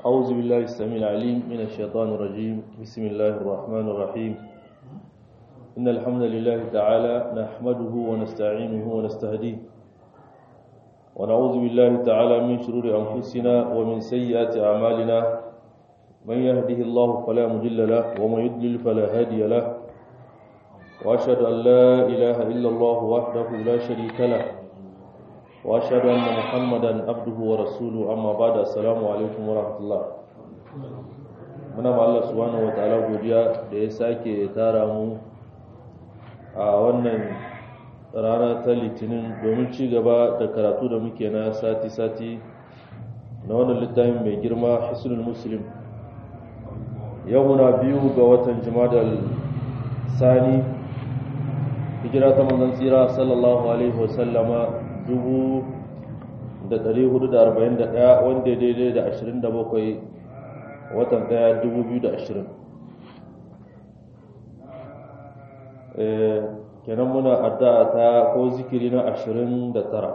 أعوذ بالله السميع العليم من الشيطان الرجيم بسم الله الرحمن الرحيم إن الحمد لله تعالى نحمده ونستعينه ونستهديه ونعوذ بالله تعالى من شرور أنفسنا ومن سيئات أعمالنا من يهده الله فلا مضل له ومن يضلل فلا هادي له وأشهد أن لا إله إلا الله وحده لا شريك له واشهد ان محمدا عبده ورسوله اما بعد السلام alaikum warahmatullah muna ma Allah subhanahu wataala godiya da ya sake tara mu a wannan rana ta litinin domin ci gaba da karatu da muke na sati-sati na wannan littafin mai girma hisnul muslim yau muna biyu ga watan jimadal sani hijira ta manzon tsira sallallahu alaihi wasallama 1441 wanda daidai da 27 watan 1 2020 kenan muna addu'a ta ko zikiri na 29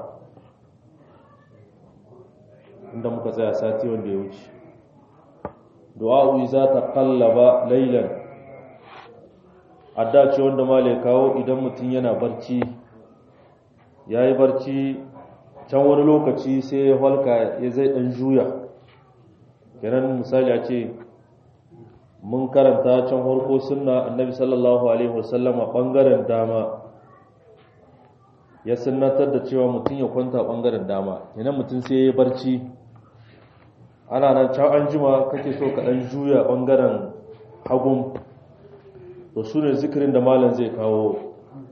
inda muka tsaya sati wanda ya wuce du'a'u za ta kallaba lailan adda ce wanda male kawo idan mutum yana barci ya yi barci can wani lokaci sai ya halka ya zai ɗan juya kenan misali a ce mun karanta can harko sunna annabi sallallahu alaihi wasallam a ɓangaren dama ya sunnatar da cewa mutum ya kwanta ɓangaren dama kenan mutum sai ya yi barci ana nan can an jima kake so ka ɗan juya ɓangaren hagun to su ne zikirin da malam zai kawo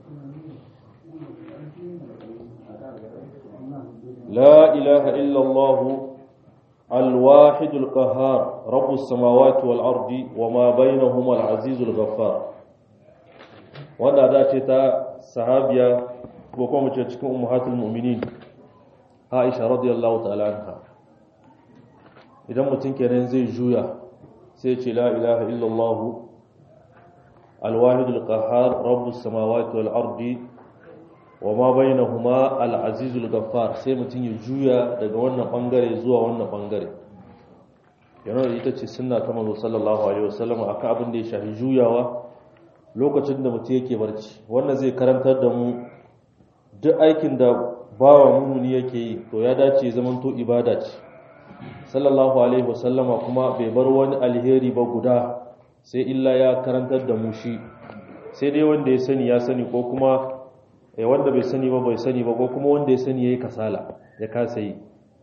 لا إله إلا الله الواحد القهار رب السماوات والأرض وما بينهما العزيز الغفار وانا دا تا صحابيا وكما cikin ummahatul mu'minin Aisha radiyallahu ta'ala anha idan mutum kenan zai juya sai ce la ilaha illallah الواحد القهار رب السماوات والأرض وما بينهما العزيز الغفار sai mutum ya juya daga wannan bangare zuwa wannan bangare yana da ita ce sunna ta manzo sallallahu alaihi wasallam akan abin da ya shafi juyawa lokacin da mutum yake barci wannan zai karantar da mu duk aikin da bawa mumuni yake yi to ya dace zaman to ibada ce sallallahu alaihi wasallama kuma bai bar wani alheri ba guda sai illa ya karantar da mu shi sai dai wanda ya sani ya sani ko kuma eh wanda bai sani ba bai sani ba ko kuma wanda ya sani yayi kasala ya kasa yi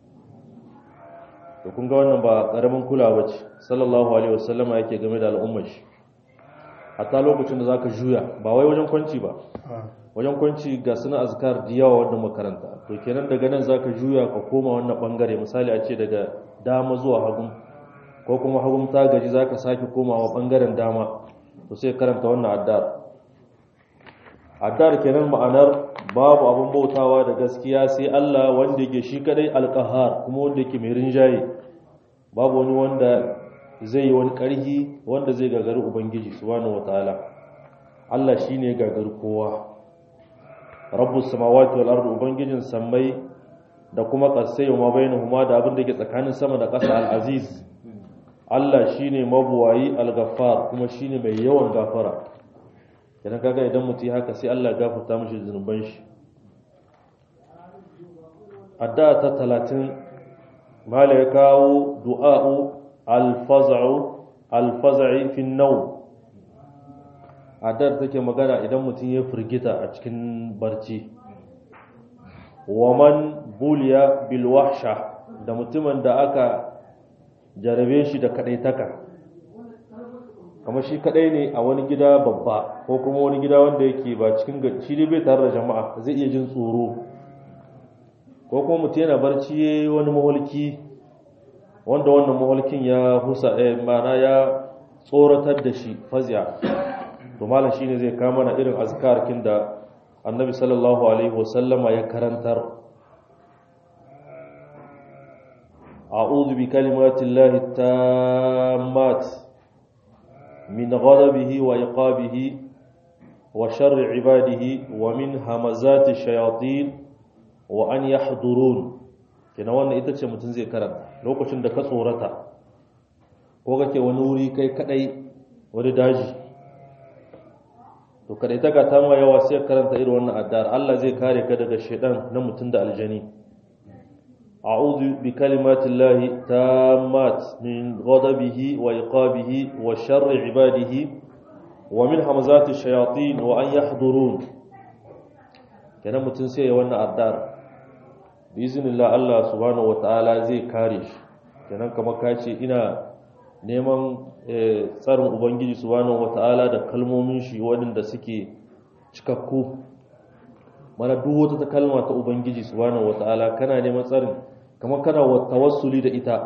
to kun ga wannan ba karamin kulawa ce sallallahu alaihi wasallama yake game da al'ummar shi hatta lokacin da zaka juya ba wai wajen kwanci ba wajen kwanci ga suna azkar da yawa wanda makaranta to kenan daga nan zaka juya ka koma wannan bangare misali a ce daga dama zuwa hagu ko kuma hagun ta gaji zaka sake komawa bangaren dama to sai karanta wannan addar addar kenan ma'anar babu abin bautawa da gaskiya sai Allah wanda yake shi kadai alqahar kuma wanda yake mai rinjaye babu wani wanda zai yi wani karhi wanda zai gagari ubangiji subhanahu wataala Allah shine gagari kowa rabbus samawati wal ardi ubangijin sammai da kuma kasai ma bainahuma da abin da ke tsakanin sama da ƙasa al-aziz Allah shine mabuwayi al-ghaffar kuma shine mai yawan gafara idan kaga idan mutum haka sai Allah gafarta mishi zunuban shi addu'a ta 30 mala ya kawo du'a'u al-faz'u al-faz'i fi an-nawm addu'ar take magana idan mutum ya firgita a cikin barci wa man buliya bil wahsha da mutumin da aka jarabe shi da kadaitaka kamar shi kadai ne a wani gida babba ko kuma wani gida wanda yake ba cikin shi dai bai tare da jama'a zai iya jin tsoro ko kuma mutum yana barci ya wani maholki wanda wannan maholkin ya husa eh, mana ya tsoratar da shi faziya to malam shine zai kama na irin azkarkin da annabi sallallahu alaihi wasallama ya karantar a'udhu bi kalimatillahi tammat من غضبه وعقابه وشر عباده ومن همزات الشياطين وأن يحضرون kina wannan ita ce mutum zai karanta lokacin da ka tsorata ko kake wani wuri kai kadai wani daji to kadai ta ta ma yawa sai karanta irin wannan addar Allah zai kare ka daga shedan na mutum da aljani a'udhu bi kalimatillahi tammat min ghadabihi wa iqabihi wa sharri ibadihi wa min hamazati shayatin wa an yahdurun kenan mutum sai ya wannan addar bi iznillah Allah subhanahu wataala zai kare shi kenan kamar ka ce ina neman tsarin ubangiji subhanahu wata'ala da kalmomin shi waɗanda suke cikakku mana duk wata ta kalma ta ubangiji subhanahu wata'ala kana neman tsarin kamar kana tawassuli da ita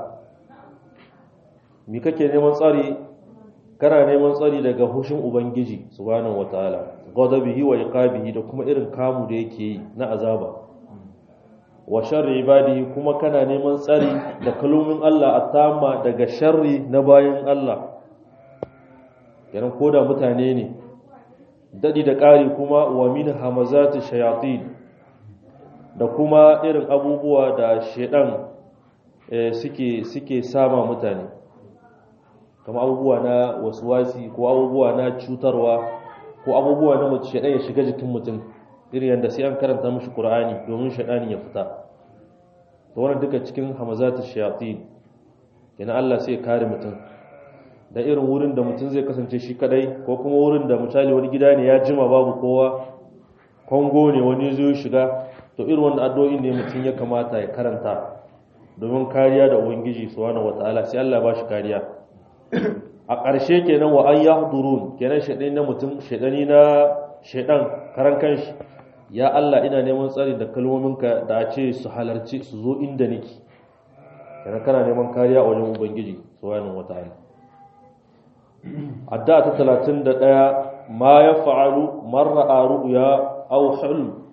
mi kake neman tsari kana neman tsari daga hushin ubangiji subhanahu wata'ala ghadabihi wa iqabihi da kuma irin kamu da yake yi na azaba wa sharri ibadihi kuma kana neman tsari da kalumin Allah attama daga sharri na bayan Allah kenan koda mutane ne dadi da ƙari kuma wa min hamazati shayatin da kuma irin abubuwa da shedan suke suke sama mutane kama abubuwa na waswasi ko abubuwa na cutarwa ko abubuwa na mutum shedan ya shiga jikin mutum irin yadda sai an karanta mishi Qur'ani domin shaɗani ya fita to wannan duka cikin hamazatu shayatin kenan Allah sai ya kare mutum da irin wurin da mutum zai kasance shi kadai ko kuma wurin da misali wani gida ne ya jima babu kowa kongo ne wani zai shiga to irin wannan addu'o'in ne mutum ya kamata ya karanta domin kariya da ubangiji subhanahu wataala sai Allah ba shi kariya a ƙarshe kenan wa an yahdurun kenan shaɗani na mutum shaɗani na shaidan karan kanshi ya Allah ina neman tsari da kalmominka da a ce su halarci su zo inda nake kana kana neman kariya a wajen ubangiji subhanahu wataala adda ta 31 ma ya fa'alu man ra'a ru'ya aw hulm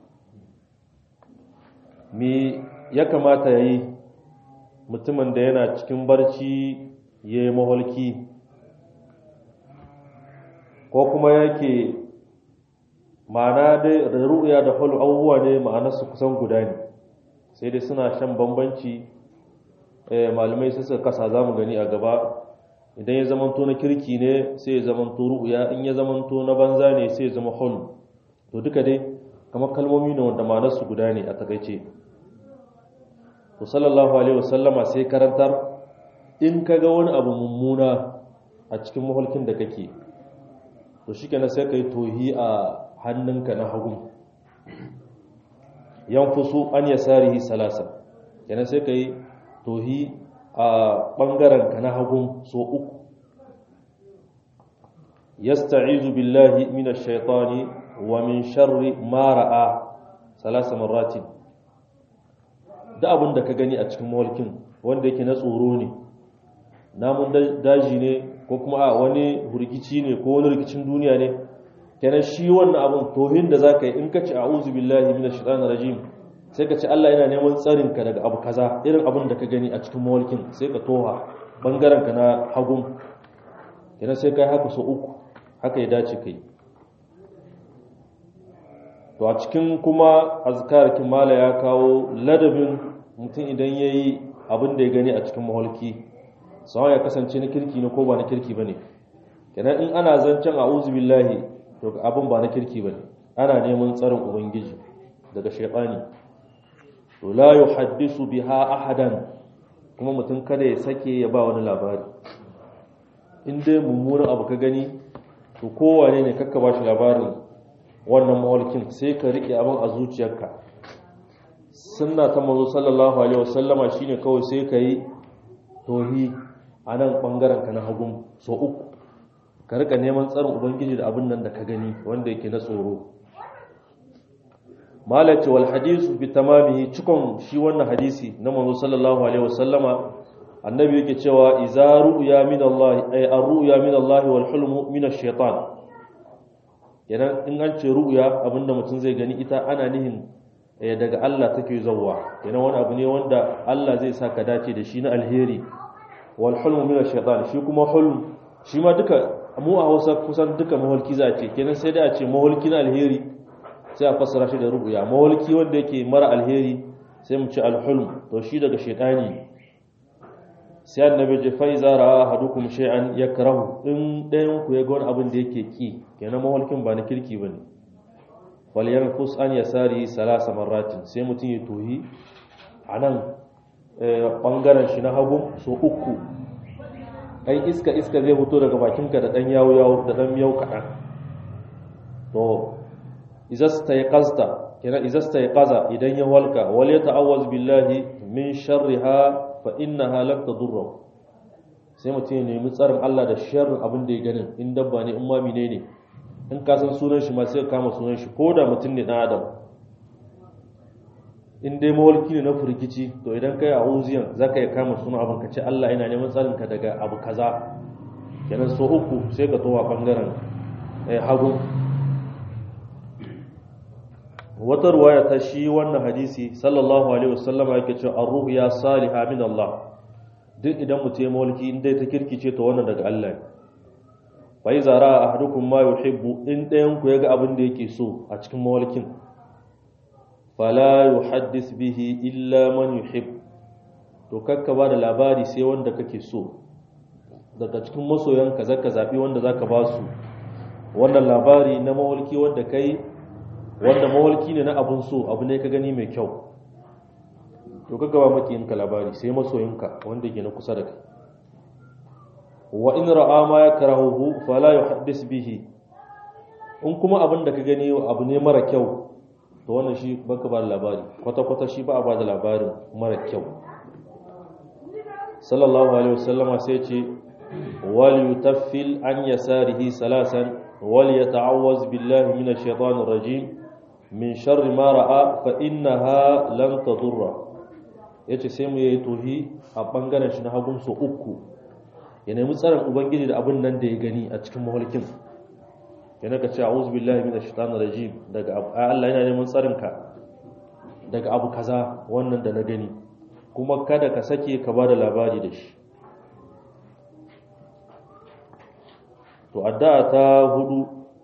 me ya kamata yayi mutumin da yana cikin barci yayi maholki ko kuma yake ma'ana dai ru'ya da hulu abubuwa ne ma'anarsu kusan guda ne sai dai suna shan bambanci malamai sai suka kasa za mu gani a gaba idan ya zamanto na kirki ne sai ya zamanto ru'ya in ya zamanto na banza ne sai ya zama hulu to duka dai kamar kalmomi ne wanda ma'anarsu guda ne a takaice to sallallahu alaihi wasallama sai karantar in ka ga wani abu mummuna a cikin maholkin da kake to shi kenan sai ka yi tohi a hannunka na hagu yan fusu an ya sarihi salasa kenan sai ka yi tohi a ɓangarenka na hagu so uku yasta'izu billahi minash shaitani wa min sharri ma ra'a salasa marratin da abin da ka gani a cikin mawalkin wanda yake na tsoro ne namun daji ne ko kuma a wani hurgici ne ko wani rikicin duniya ne kenan shi wannan abin tohin da za ka yi in ka ci a uzu billahi mina shaitan rajim sai ka ci Allah yana neman tsarinka daga abu kaza irin abin da ka gani a cikin mawalkin sai ka toha bangarenka na hagun kenan sai ka yi haka so uku haka ya dace ka yi to a cikin kuma azkar kimala ya kawo ladabin mutum idan ya yi abin da ya gani a cikin mawalki sawa ya kasance na kirki ne ko ba na kirki ba ne kenan in ana zancen a billahi to abin ba na kirki ba ne ana neman tsarin ubangiji daga shaifani to la yuhaddisu biha ahadan kuma mutum kada ya sake ya ba wani labari in dai mummunan abu ka gani to kowane ne kakka ba shi labarin wannan mawalkin sai ka riƙe abin a zuciyarka sunna ta mazo sallallahu alaihi wasallama shine kawai sai ka yi tohi a nan ɓangaren ka na hagun so uku ka rika neman tsarin ubangiji da abin nan da ka gani wanda yake na tsoro malace wal hadisu bi tamamihi cikon shi wannan hadisi na manzo sallallahu alaihi wasallama annabi yake cewa iza ru'ya min Allah ay ar-ru'ya min Allah wal hulmu min ash-shaytan yana in an ce ru'ya abinda mutum zai gani ita ana nihin daga Allah take zawwa yana wani abu ne wanda Allah zai saka dace da shi na alheri wal hulmu min ash-shaytan shi kuma hulm shi ma duka mu a Hausa kusan duka maholki za a ce kenan sai dai a ce maholki na alheri sai a fassara shi da ru'ya maholki wanda yake mara alheri sai mu ce al-hulm to shi daga shaytani sai annabi ce fa iza ra'a ahadukum shay'an yakrahu in ɗayan ku ya ga wani abin da yake ki kenan mawalkin ba na kirki bane wal yanfus an yasari salasa marratin sai mutum ya tohi anan bangaren shi na hagu so uku ai iska iska zai fito daga bakinka da dan yawo yawo da dan miyau kaɗan to izasta ya qasta kenan izasta ya qaza idan ya walka wal yata'awwaz billahi min sharriha fa innaha lam tadurra sai mutum ya nemi tsarin Allah da sharrin abin da ya ganin in dabba ne in ma ne in ka san sunan shi ma sai ka kama sunan shi ko da mutum ne dan adam in dai mawalki ne na furgici to idan kai a uziyan zaka ya kama sunan abin ka ce Allah yana neman tsarin ka daga abu kaza kenan so uku sai ka towa bangaren hagu wata ruwaya ta shi wannan hadisi sallallahu alaihi wasallama yake cewa ar-ruhu ya salihah min Allah duk idan mutum ya mawalki in dai ta kirkice to wannan daga Allah ne fa iza ra'a ahadukum ma yuhibbu in dayan ku yaga abin da yake so a cikin mawalkin fala yuhaddis bihi illa man yuhib to kakka ba da labari sai wanda kake so daga cikin masoyanka zaka zabi wanda zaka ba su wannan labari na mawalki wanda kai wanda mawalki ne na abun so abu ne ka gani mai kyau to ka gaba makiyinka labari sai masoyinka wanda ke na kusa da kai wa in ra'a ma yakrahuhu fala yuhaddis bihi in kuma abin da ka gani abu ne mara kyau to wannan shi baka ba labari kwata kwata shi ba a ba da labarin mara kyau sallallahu alaihi wasallama sai ce wal yutaffil an yasarihi salasan wal yata'awwaz billahi minash shaitanir rajim min sharri ma ra'a fa innaha lan tadurra yace sai mu yi tohi a bangaren shi na hagun so uku ya nemi tsarin ubangiji da abin nan da ya gani a cikin mahulkin yana ka ce a'udhu billahi minash shaitanir rajim daga Allah yana neman tsarin ka daga abu kaza wannan da na gani kuma kada ka sake ka bada labari da shi to addu'a ta hudu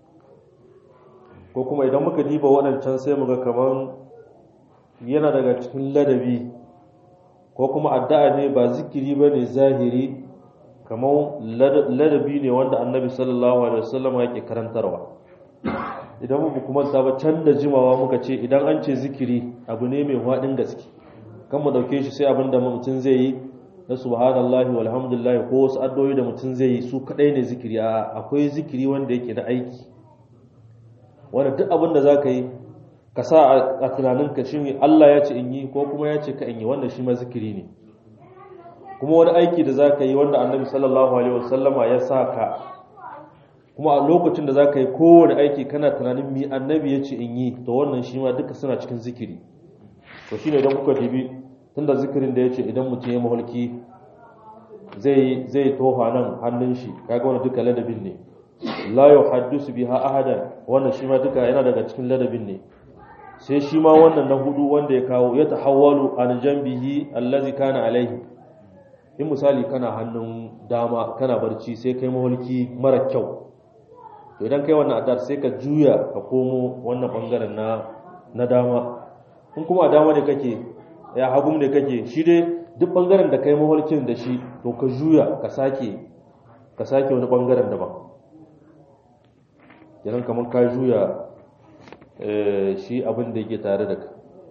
ko kuma idan muka diba waɗancan sai muga kaman yana daga cikin ladabi ko kuma addu'a ne ba zikiri ba ne zahiri kamar ladabi ne wanda annabi sallallahu alaihi wasallam yake karantarwa idan mu kuma ta ba can da jimawa muka ce idan an ce zikiri abu ne mai haɗin gaske kan mu dauke shi sai abin da mutum zai yi na subhanallahi walhamdulillah ko wasu addu'o'i da mutum zai yi su kadai ne zikiri a akwai zikiri wanda yake na aiki wanda duk abin da zaka yi ka sa a tunaninka shi Allah ya ce in yi ko kuma ya ce ka in yi wanda shi ma zikiri ne kuma wani aiki da za ka yi wanda annabi sallallahu alaihi wasallama ya sa ka kuma a lokacin da za ka yi kowane aiki kana tunanin mi annabi ya ce in yi to wannan shi ma duka suna cikin zikiri to shine idan kuka dibi tunda zikirin da ya ce idan mutum ya mahulki zai zai tofa nan hannun shi kaga wannan duka ladabin ne la yuhaddisu biha ahadan wannan shi ma duka yana daga cikin ladabin ne sai shi ma wannan na hudu wanda ya kawo ya tahawwalu an jambihi allazi kana alaihi in misali kana hannun dama kana barci sai kai mahulki mara kyau to idan kai wannan adar sai ka juya ka komo wannan bangaren na na dama in kuma a dama ne kake ya hagum ne kake shi dai duk bangaren da kai mahulkin da shi to ka juya ka sake ka sake wani bangaren daban idan kamar ka juya shi abin da yake tare da ka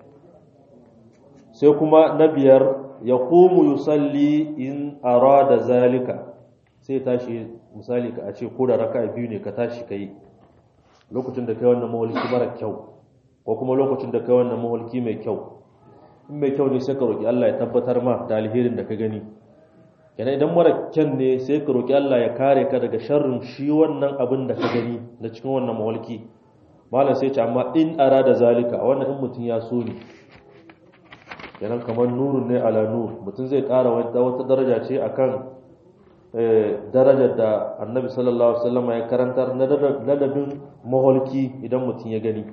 sai kuma na biyar ya komu yusalli in arada zalika sai tashi misali ka a ce ko da raka biyu ne ka tashi ka yi lokacin da kai wannan mawalki mara kyau ko kuma lokacin da kai wannan mawalki mai kyau in mai kyau ne sai ka roki Allah ya tabbatar ma da alherin da ka gani kenan idan mara kyan ne sai ka roki Allah ya kare ka daga sharrin shi wannan abin da ka gani na cikin wannan mawalki malam sai ce amma in arada zalika wannan in mutum ya so ne kenan kamar nurun ne ala nur mutum zai ƙara wata daraja ce akan darajar da annabi sallallahu alaihi wasallam ya karantar na ladabin maholki idan mutum ya gani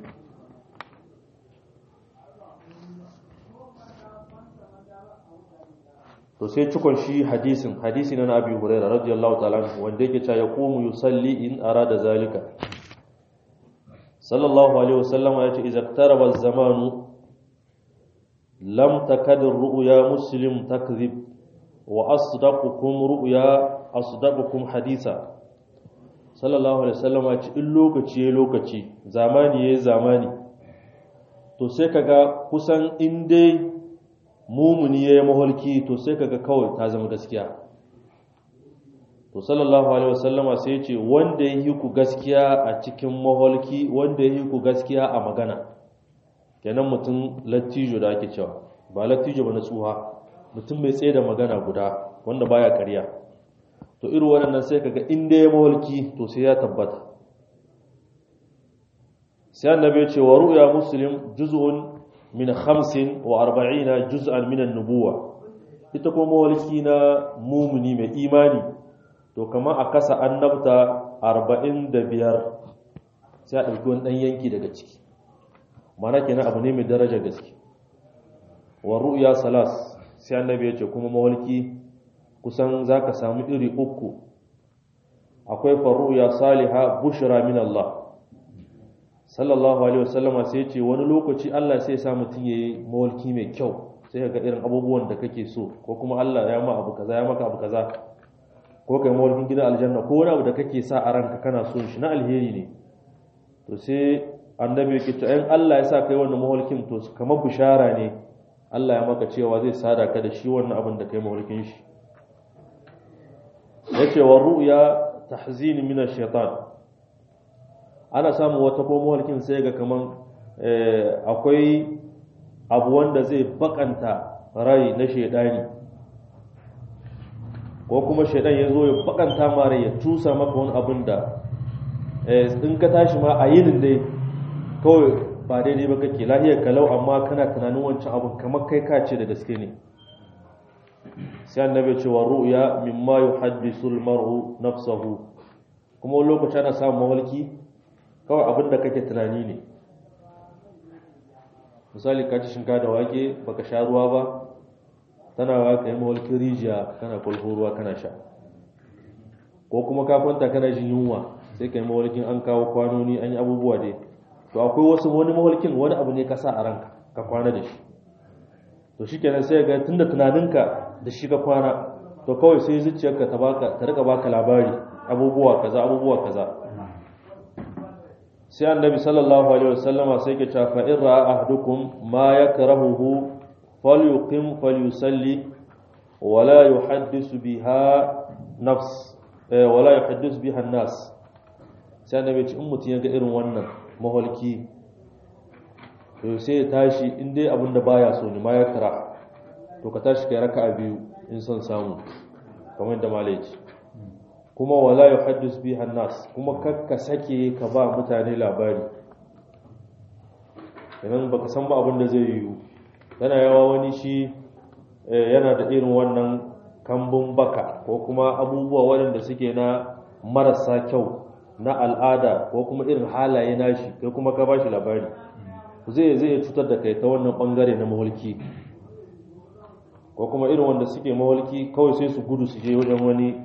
to sai cikon shi hadisin hadisi na abi hurairah radiyallahu ta'ala wanda yake cewa yaqumu yusalli in arada zalika sallallahu alaihi wasallam ya ce idza iqtaraba az-zamanu lam takad ar-ru'ya muslim takdhib wa asdaqukum ru'ya asdaqukum hadisa sallallahu alaihi wasallam ya ce in lokaci ya lokaci zamani ya zamani to sai kaga kusan in dai mumuni ya yi maholki to sai kaga kawai ta zama gaskiya to sallallahu alaihi wasallama sai ya ce wanda ya yi ku gaskiya a cikin maholki wanda ya yi ku gaskiya a magana kenan mutum lattijo da ake cewa ba lattijo ba na tsuha mutum mai tsaye da magana guda wanda baya karya to irin waɗannan sai kaga inda ya maholki to sai ya tabbata sai annabi ya ce wa ru'ya muslim juz'un min 45 juz'an min an-nubuwa ita kuma maholki na mumuni mai imani to kamar a kasa annabta 45 sai a ɗauki wani ɗan yanki daga ciki mana kenan abu ne mai daraja gaske wa ru'ya salas sai annabi ya ce kuma mawalki kusan zaka samu iri uku akwai faruya saliha bushra min Allah sallallahu alaihi wasallam sai ya ce wani lokaci Allah sai ya sa mutun yayi mawalki mai kyau sai ga irin abubuwan da kake so ko kuma Allah ya ma abu kaza ya maka abu kaza ko kai mawalkin gidan aljanna ko wani abu da kake sa a ranka kana so shi na alheri ne to sai annabi yake to in Allah ya sa kai wannan mawalkin to kamar bishara ne Allah ya maka cewa zai sada ka da shi wannan abin da kai mawalkin shi yace wa ru'ya tahzin min ash-shaytan ana samu wata ko mawalkin sai ga kaman akwai abu wanda zai bakanta rai na shaydani ko kuma shaidan ya zo ya bakanta mara ya tusa maka wani abin da in ka tashi ma a yinin dai kawai ba daidai ba kake lahiyar kalau amma kana tunanin wancan abin kamar kai ka ce da gaske ne sai annabi cewa ru'ya mimma yuhaddisu al-mar'u nafsahu kuma wani lokaci ana samun mawalki kawai abin da kake tunani ne misali ka ci shinka da wake baka sha ruwa ba tana wa ka yi mawalkin rijiya kana kwalho ruwa kana sha ko kuma ka kwanta kana jin yunwa sai ka yi mawalkin an kawo kwanoni an yi abubuwa dai to akwai wasu wani mawalkin wani abu ne ka sa a ranka ka kwana da shi to shi kenan sai ga tunda tunaninka da shi ka kwana to kawai sai zuciyarka ta baka ta rika baka labari abubuwa kaza abubuwa kaza sai annabi sallallahu alaihi wasallama sai ke cewa fa in ra'a ahadukum ma yakrahuhu falyuqim falyusalli wala yuhaddisu biha nafs wala yuhaddisu biha an-nas sai annabi ce in mutun ya ga irin wannan maholki to sai ya tashi in dai abin da baya so ne ma ya kara to ka tashi kai raka'a biyu in son samu kamar da malai ce kuma wala yuhaddis biha nas kuma kakka sake ka ba mutane labari idan baka san ba abin da zai yiwu yana yawa wani shi yana da irin wannan kambun baka ko kuma abubuwa waɗanda suke na marasa kyau na al'ada ko kuma irin halaye nashi kai kuma ka bashi labari zai zai cutar da kai ta wannan bangare na mahulki ko kuma irin wanda suke mahulki kawai sai su gudu su je wajen wani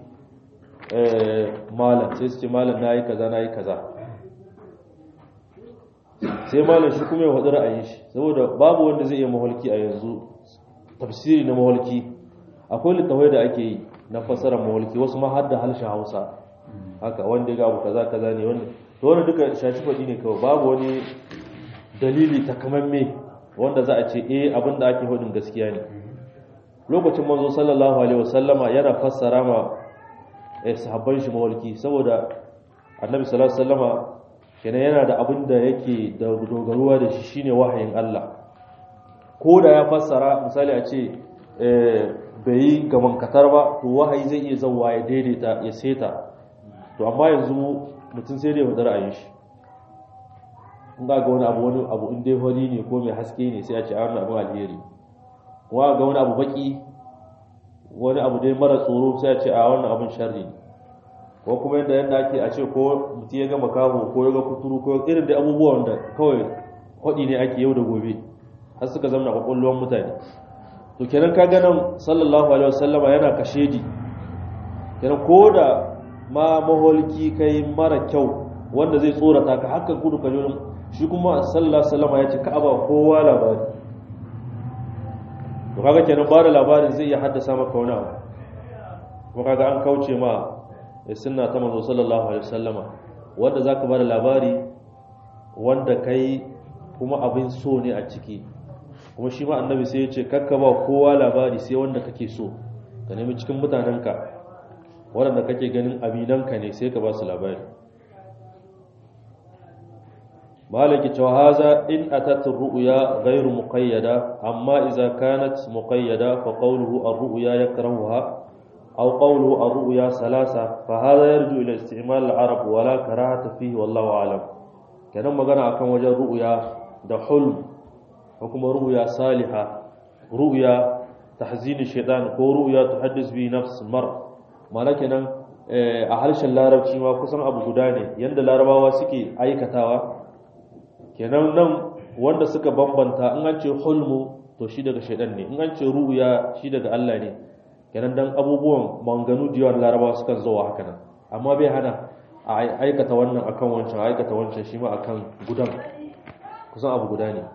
malam sai su ce malam na yi kaza na yi kaza sai malam shi kuma ya faɗi ra'ayin shi saboda babu wanda zai iya mahulki a yanzu tafsiri na mahulki akwai littafai da ake yi na fassarar mahulki wasu ma har da harshen hausa haka wanda ya gabu kaza kaza ne wanda to wanda duka shashi faɗi ne kawai babu wani dalili takamamme wanda za a ce eh abin da ake hudun gaskiya ne lokacin manzo sallallahu alaihi wasallama yana fassara ma eh sahabban shi mawalki saboda annabi sallallahu alaihi wasallama kenan yana da abin da yake da dogaruwa da shi shine wahayin Allah ko da ya fassara misali a ce bai yi gaban katar ba to wahayi zai iya zauwa ya daidaita ya seta to amma yanzu mutum sai dai ya ra'ayin shi in ga wani abu wani abu in dai hori ne ko mai haske ne sai a ce a wannan abin alheri kuma ga wani abu baki wani abu dai mara tsoro sai a ce a wannan abin sharri ne ko kuma yadda yadda ake a ce ko mutum ya ga makaho ko ya ga kuturu ko irin da abubuwan da kawai hodi ne ake yau da gobe har suka zama kwakwalwar mutane to kenan ka ganin sallallahu alaihi wasallama yana kashedi kenan ko da ma maholki kai mara kyau wanda zai tsorata ka haka gudu ka jorin shi kuma sallallahu alaihi wasallama ya ce ka aba kowa labari to kaga kenan ba da labarin zai iya haddasa maka wani abu kuma kaga an kauce ma sunna ta manzo sallallahu alaihi wasallama wanda zaka bada labari wanda kai kuma abin so ne a ciki kuma shi ma annabi sai ya ce kakka ba kowa labari sai wanda kake so ka nemi cikin mutanenka waɗanda kake ganin aminanka ne sai ka ba su labari malaki cewa haza in atat ru'ya ghairu muqayyada amma idza kanat muqayyada fa qawluhu ar-ru'ya yakrahuha aw qawluhu ar-ru'ya salasa fa hadha yarju ila isti'mal al-arab wa la karahata fihi wallahu a'lam kenan magana akan wajen ru'ya da hulm ko kuma ru'ya saliha ru'ya tahzin shaytan ko ru'ya tuhaddis bi nafs mar mana kenan a harshen larabci ma kusan abu guda ne yanda larabawa suke aikatawa kenan nan wanda suka bambanta in an ce hulmu to shi daga shaidan ne in an ce ru'ya shi daga Allah ne kenan dan abubuwan manganu da yawan larabawa suka zo haka nan amma bai hana a aikata wannan akan wancan aikata wancan shi ma akan gudan kusan abu guda ne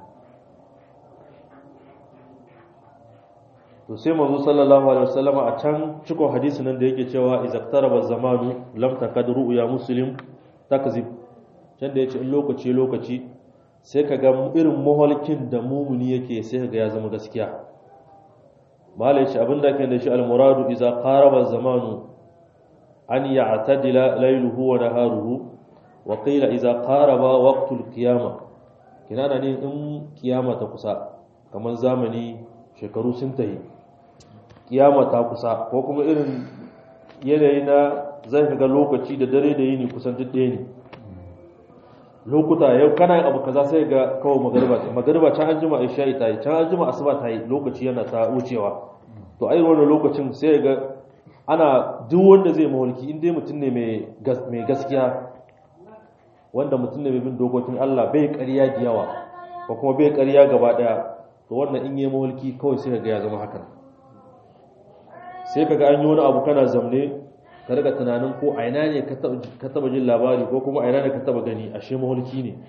to sai manzo sallallahu alaihi wasallam a can cikon hadisi nan da yake cewa izaqtaraba zamanu lam takad ru'ya muslim takzib can da yace in lokaci lokaci sai ka ga irin maholkin da mumuni yake sai ka ga ya zama gaskiya malai ce abinda ke da shi almuradu iza qaraba zamanu an ya'tadila layluhu wa naharuhu wa qila iza qaraba waqtul qiyama kinana ne in kiyama ta kusa kamar zamani shekaru sun tayi kiyama ta kusa ko kuma irin yanayi na zai ga lokaci da dare da yini kusan duk ɗaya ne lokuta yau kana yin abu kaza sai ga kawai magariba ce magariba can an jima isha'i ta yi can an jima asuba ta yi lokaci yana ta wucewa to ai wannan lokacin sai ga ana duk wanda zai mawalki in dai mutum ne mai gaskiya wanda mutum ne mai bin dokokin Allah bai ƙarya da yawa ko kuma bai ƙarya gaba ɗaya to wannan in yi mawalki kawai sai ga ya zama hakan sai kaga an yi wani abu kana zamne ka riga tunanin ko a ina ne ka taba jin labari ko kuma a ina ne ka taba gani ashe mahulki ne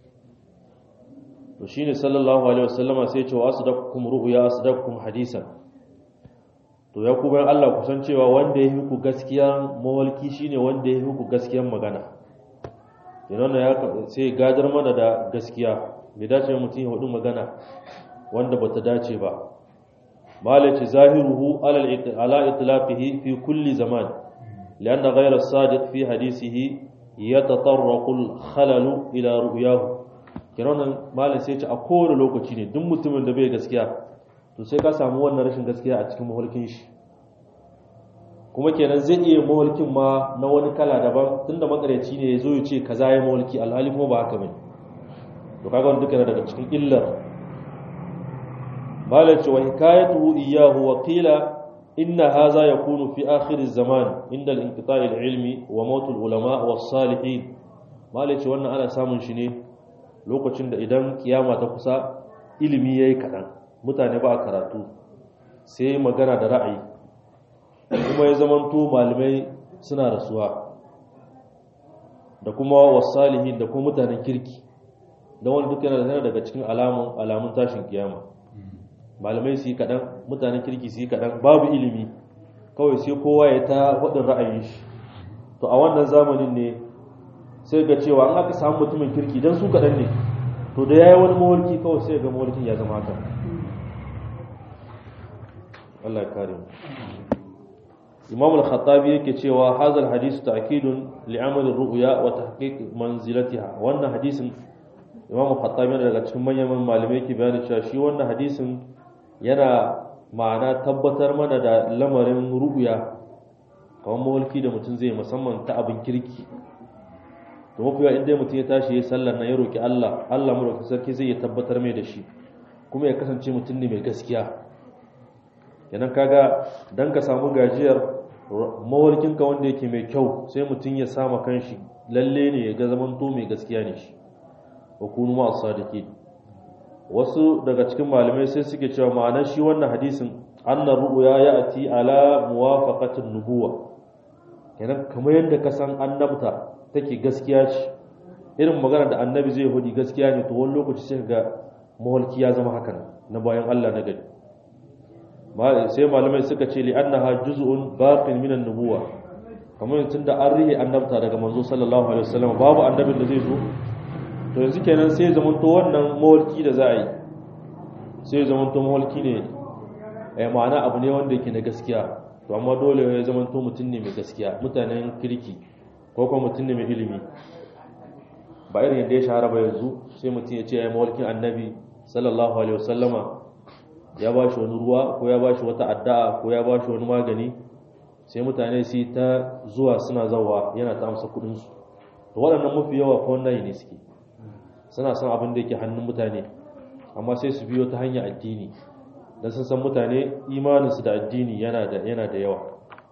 to shine sallallahu alaihi wasallama sai ya ce wa asdaqukum ru'ya asdaqukum hadisan to ya kuma Allah kusan cewa wanda ya yi ku gaskiya mawalki shine wanda ya yi ku gaskiyan magana yana ya sai gadar mana da gaskiya bai dace mutum ya hudu magana wanda bata dace ba malaci zahiruhu ala itlafihi fi kulli zaman لأن غير الصادق في حديثه يتطرق الخلل إلى رؤياه kiran malam sai ce a kowane lokaci ne duk mutumin da bai gaskiya to sai ka samu wannan rashin gaskiya a cikin mahulkin shi kuma kenan zai iya mahulkin ma na wani kala daban tunda makareci ne ya zo ya ce kaza ya mahulki alhali kuma ba haka bane to kaga wannan duka daga cikin illar malam ce wa hikayatu iyyahu wa qila إن هذا يكون في آخر الزمان عند الانقطاع العلمي وموت العلماء والصالحين ما ليش وانا أنا سامن شني lokacin da idan kiyama ta kusa ilimi yayi kaɗan mutane ba karatu sai magana da ra'ayi kuma ya zamanto malamai suna rasuwa da kuma wasalihin da kuma mutanen kirki don wani duk yana daga cikin alamun alamun tashin kiyama malamai su yi kaɗan mutanen kirki su yi kaɗan babu ilimi kawai sai kowa ya ta waɗin ra'ayin shi to a wannan zamanin ne sai ga cewa an aka samu mutumin kirki don su kaɗan ne to da ya yi wani mawalki kawai sai ga mawalkin ya zama haka Allah ya kare mu Imam al-Khattabi yake cewa hazal hadith ta'kidun li'amal ar-ru'ya wa tahqiq manzilatiha wannan hadisin Imam al-Khattabi daga cikin manyan malamai yake bayani cewa shi wannan hadisin yana ma'ana tabbatar mana da lamarin ru'ya kamar mawalki da mutum zai musamman ta abin kirki to mafi yawa inda mutum ya tashi ya sallar na ya roki Allah Allah mu roki sarki zai ya tabbatar mai da shi kuma ya kasance mutum ne mai gaskiya kenan kaga dan ka samu gajiyar mawalkin ka wanda yake mai kyau sai mutum ya sama kanshi lalle ne ya ga zamanto mai gaskiya ne shi wa kunu ma as-sadiqin wasu daga cikin malamai sai suke cewa ma'anar shi wannan hadisin annar ru'ya ya'ti ala muwafaqatin nubuwa kenan kamar yadda ka san annabta take gaskiya ce irin magana da annabi zai hudi gaskiya ne to wani lokaci sai ga mawalki ya zama haka na bayan Allah na gari sai malamai suka ce li annaha juz'un baqin min an-nubuwa kamar tun da an rihe annabta daga manzo sallallahu alaihi wasallam babu annabin da zai zo to yanzu kenan sai ya zamanto wannan mawalki da za a yi sai ya zamanto mawalki ne eh ma'ana abu ne wanda yake na gaskiya to amma dole ya zamanto mutum ne mai gaskiya mutanen kirki ko kuma mutum ne mai ilimi ba irin yadda ya shahara ba yanzu sai mutum ya ce ya yi mawalkin annabi sallallahu alaihi wasallama ya ba shi wani ruwa ko ya ba shi wata addu'a ko ya ba shi wani magani sai mutane su yi ta zuwa suna zawa yana ta amsa kudinsu to waɗannan mafi yawa ko wannan ne suke suna son abin da yake hannun mutane amma sai su biyo ta hanyar addini don sun san mutane imaninsu da addini yana da yana da yawa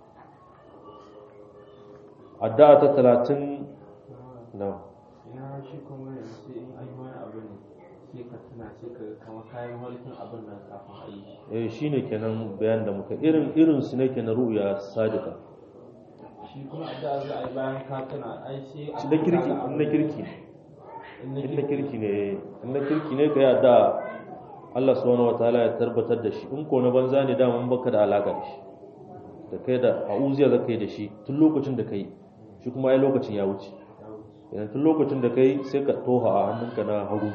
addu'a ta talatin na ina shi kuma yanzu sai in an yi wani abu ne sai ka tuna sai ka kama kayan mulkin abin nan kafin a yi eh shine kenan bayan da muka irin irin su ne ke na ru'ya sadika shi kuma a da za a yi bayan ka tuna ai sai na kirki na kirki in na kirki ne in na kirki ne ka yadda Allah subhanahu wataala ya tabbatar da shi in ko na banza ne da mun baka da alaka da shi da kai da a'uziya da kai da shi tun lokacin da kai shi kuma ai lokacin ya wuce idan tun lokacin da kai sai ka toha a hannunka na hagu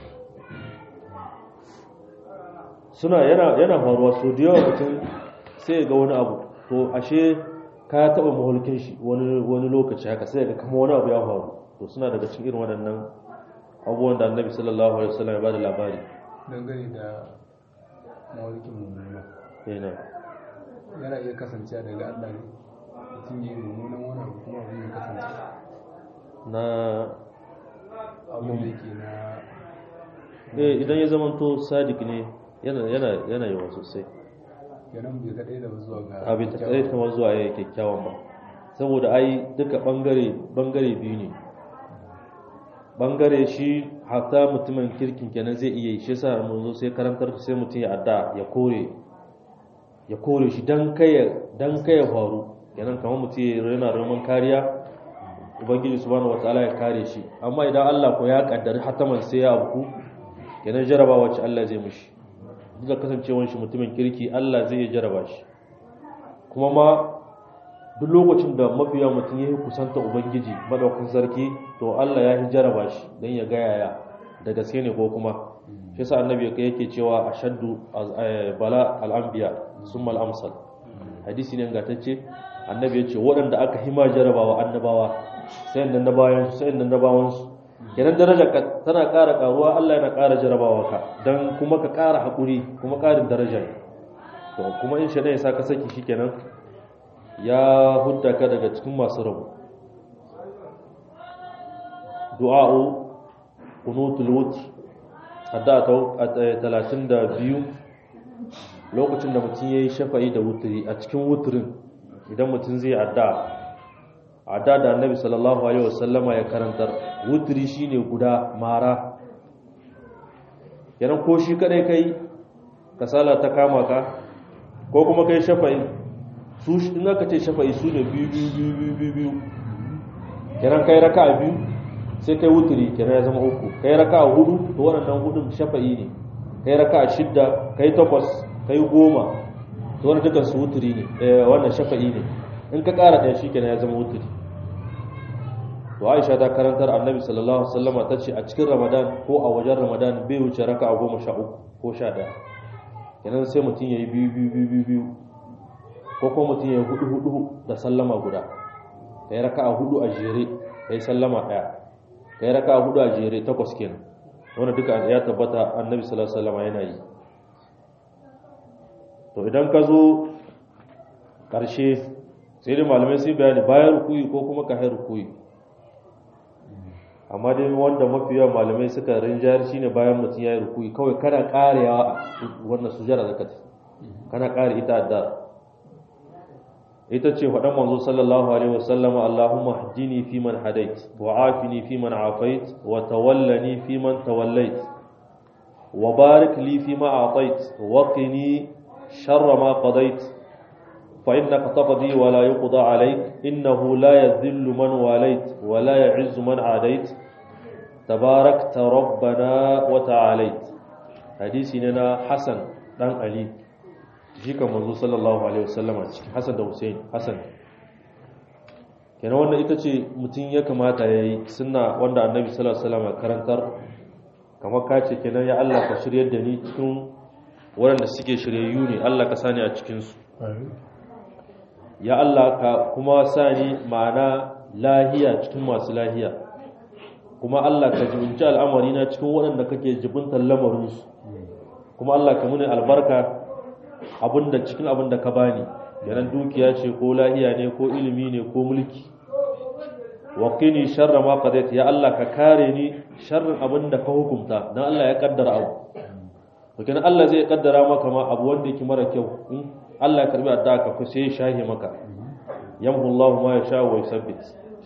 suna yana yana faruwa so da yawa mutum sai ga wani abu to ashe ka taba mahulkin shi wani wani lokaci haka sai ga kama wani abu ya faru to suna daga cikin irin waɗannan abubuwan da annabi sallallahu alaihi wasallam ya bada labari dangane da mawalikin mummuna yana yana iya kasancewa daga Allah ne mutum yi mummunan wani abu kuma abin ya kasance na abin da yake na eh idan ya zamanto sadiq ne yana yana yana yawa sosai kenan bai kaɗai da zuwa ga abin ta tsaye kamar zuwa ya kyakkyawan ba saboda ai duka bangare bangare biyu ne bangare shi hatta mutumin kirkin kenan zai iya yi shi yasa mun zo sai karantar sai mutum ya adda ya kore ya kore shi dan kai dan kai ya faru kenan kamar mutum ya yana roman kariya ubangiji subhanahu wataala ya kare shi amma idan Allah ko ya kaddari hataman sai ya abu kenan jarabawa ce Allah zai mishi duk da kasancewar shi mutumin kirki Allah zai iya jaraba shi kuma ma duk lokacin da mafiya mutum ya yi kusanta ubangiji madaukakin sarki to Allah ya yi jaraba shi don ya ga yaya da gaske ne ko kuma shi yasa annabi yake cewa ashaddu bala al-anbiya summa al-amsal hadisi ne gatacce annabi ya ce waɗanda aka hima jarabawa annabawa sai nan na bayan sai nan na bayan su kenan darajar ka tana ƙara ƙaruwa Allah yana ƙara jarabawa ka dan kuma ka ƙara haƙuri kuma ƙarin daraja ne to kuma in shi ne ya sa ka saki shikenan ya hudda ka daga cikin masu rabu du'a'u qunutul wutr hadda ta 32 lokacin da mutum yayi shafa'i da wutri a cikin wutrin idan mutum zai adda adda da annabi sallallahu alaihi wasallama ya karantar wutri shine guda mara yaran ko shi kadai kai kasala ta kama ka ko kuma kai shafa'i su in aka ce shafa'i su ne biyu biyu biyu biyu biyu biyu kenan kai raka biyu sai kai wuturi kenan ya zama uku kai raka hudu to waɗannan hudun shafa'i ne kai raka shidda kai takwas kai goma to wannan dukan su wuturi ne wannan shafa'i ne in ka ƙara ɗaya shi kenan ya zama wuturi to Aisha ta karantar Annabi sallallahu alaihi wasallama ta ce a cikin Ramadan ko a wajen Ramadan bai wuce raka goma sha uku ko sha ɗaya kenan sai mutum ya yi biyu biyu biyu biyu ko kuma mutum ya hudu hudu da sallama guda ka yi raka a hudu a jere ka yi sallama ɗaya ka yi raka a hudu a jere takwas kenan wanda duka ya tabbata annabi sallallahu alaihi wasallam yana yi to idan ka zo ƙarshe sai dai malamai sai bayani bayan rukuyi ko kuma ka hai rukuyi amma dai wanda mafi yawan malamai suka rinjayar shine bayan mutum ya yi rukuyi kawai kana ƙarewa wannan sujara zakati kana ƙare ita addu'a ita ce faɗan manzo sallallahu alaihi wasallam Allahumma hdini fi man hadait wa afini fi man afait wa tawallani fi man tawallait wa barik li fi ma atait wa qini sharra ma qadait fa innaka taqdi wa la yuqda alayk innahu la yadhillu man walait wa la ya'izzu man adait tabarakta rabbana wa ta'alait hadisi ne na Hasan dan Ali jikan manzo sallallahu alaihi wasallama cikin Hassan da Hussein Hassan kenan wannan ita ce mutum ya kamata ya yi suna wanda annabi sallallahu alaihi wasallam karantar kamar ka ce kenan ya Allah ka shiryar da ni cikin waɗanda suke shiryayyu ne Allah ka sani a cikin su ya Allah ka kuma sani ma'ana lahiya cikin masu lahiya kuma Allah ka jibinci al'amari na cikin waɗanda kake jibintar lamarin su kuma Allah ka muni albarka abinda cikin abinda ka bani yanan dukiya ce ko lahiya ne ko ilimi ne ko mulki waqini sharra ma qadait ya Allah ka kare ni sharrin abinda ka hukunta dan Allah ya kaddara abu to kenan Allah zai kaddara maka ma abu wanda yake mara kyau in Allah ya karbi addu'a ka sai ya shahi maka yamhu Allah ma yasha wa yusabbit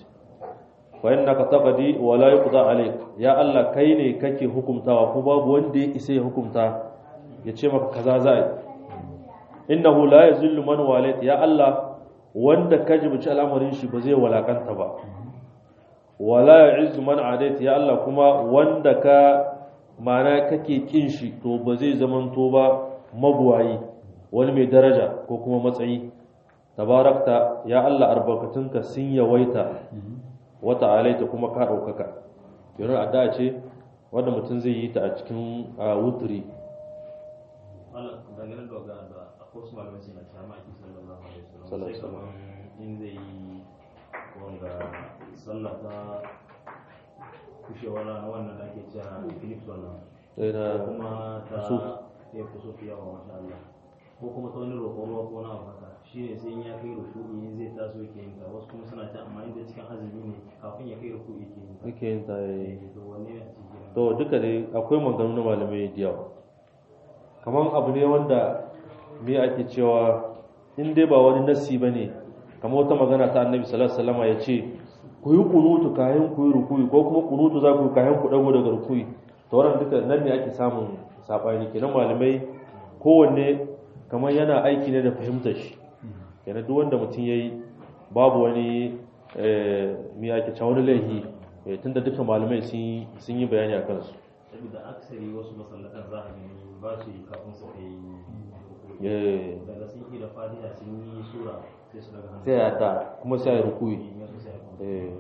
fa innaka taqdi wa la yuqda alayk ya Allah kai ne kake hukuntawa ko babu wanda ya isa ya hukunta ya ce maka kaza za yi innahu la yazillu man walayt ya Allah wanda ka jibuci al'amarin shi ba zai walakanta ba wala ya'izzu man adait ya Allah kuma wanda ka mana kake kin shi to ba zai zamanto ba mabuwayi wani mai daraja ko kuma matsayi tabarakta ya Allah albarkatunka sun yawaita wata alaita kuma ka ɗaukaka yanzu addu'a ce wanda mutum zai yi ta a cikin wuturi dangane da ga da akwai su malamai suna cewa ma'aikin sallallahu alaihi wasallam sai kaman in zai yi wanga sallah ta kushewa na wannan da ake cewa philips wannan sai na ko kuma ta kusuf. ya kusuf yawa masha Allah ko kuma ta wani roƙon ruwa ko na haka shine sai in ya kai ruku'i in zai taso yake yin ta wasu kuma suna ta amma inda cikin azumi ne kafin ya kai ruku'i yake yin ta yake yin ta yi Eh, to wanne ne a cikin to duka dai akwai maganganu na malamai da yawa kamar abu ne wanda me ake cewa in dai ba wani nassi ba ne kamar wata magana ta annabi sallallahu alaihi wasallam ya ce ku yi kunutu kayan ku yi rukuyi ko kuma kunutu za ku yi kayan ku dago daga rukuyi to wannan duka nan ne ake samun sabani kenan malamai kowanne kamar yana aiki ne da fahimtar shi kenan duk wanda mutum yayi babu wani eh me ake cewa wani laihi eh, tunda duka malamai sun yi- sun yi bayani a kansu saboda aksari wasu masallatan za a gani ba su yi kafin su kai ruku'i. Eh, daga sun yi da fatiha sun yi sura sai su daga hannu sai ya ta kuma sai ya rukuyi Ya su sai ya kwanta. Eh.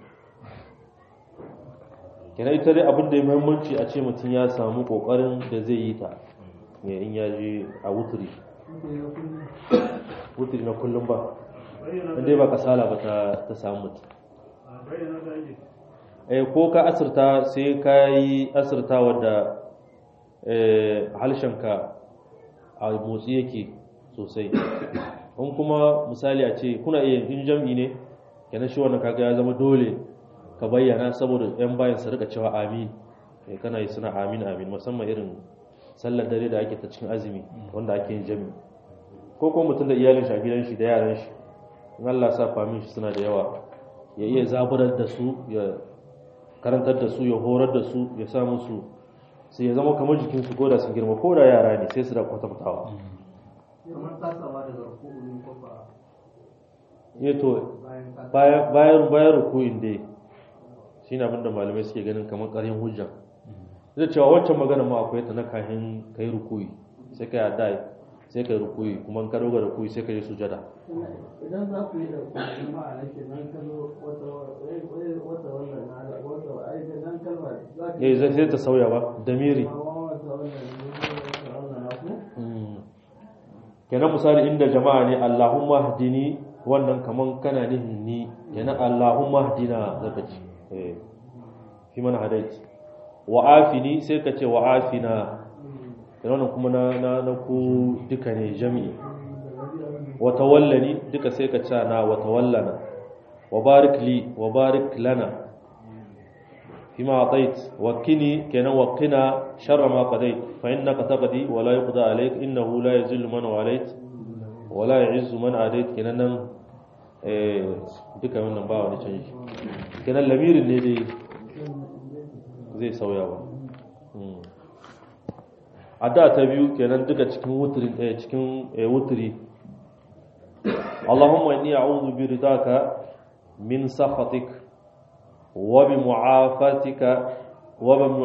kenan ita dai abin da ya muhimmanci a ce mutum ya samu kokarin da zai yi ta ne in ya je a wuturi wuturi na kullum ba inda ba kasala ba ta ta samu mutum eh ko ka asirta sai ka yi asirta wadda eh, harshenka a motsi yake sosai in kuma misali a ce kuna iya in jam'i ne kenan shi wannan kaga ya zama dole ka bayyana saboda yan bayan su rika cewa amin eh kana yi suna amin amin musamman irin sallar dare da ake ta cikin azumi wanda ake yin jami ko kuma mutum da iyalin shi a gidan shi da yaran shi in Allah sa famin shi suna da yawa ya iya zaburar da su ya karantar da su ya horar da su ya sa musu sai ya zama kamar jikin su koda sun girma ko da yara ne sai su da kwatantawa kamar tasawa daga rukunin kofa eh to bayan ka bayan bayan bayan rukuyin dai shine abin da malamai suke ganin kamar ƙaryan hujja zai cewa wancan magana ma akwai ta na kahin kai rukuyi sai ka yada sai ka yi rukuyi kuma in ka doga rukuyi sai ka yi sujada idan za ku yi da kuma ma'ana ke nan kallo wata wata wannan na wata ai da nan kalma za ka eh zai sai ta sauya ba damiri amma wata wannan ne wata wannan na ku Mm. kenan misali inda jama'a ne Allahumma hdini wannan kaman kana nihin ni kenan Allahumma hdina zaka ce eh fi man hadait wa afini sai ka ce wa afina kenan wannan kuma na na, na ku duka ne jami'i wa tawallani duka sai ka ce na wa tawallana wa barik li wa barik lana فيما أعطيت وكني كنا وقنا شر ما قضيت فإنك تقضي ولا يقضى عليك إنه لا يذل من واليت ولا يعز من عاديت كنا نن duka wannan ba wani canji kenan lamirin ne dai zai sauya ba a da ta biyu kenan duka cikin wuturi cikin wuturi Allahumma inni a'udhu bi ridaka min sakhatik وبمعافاتك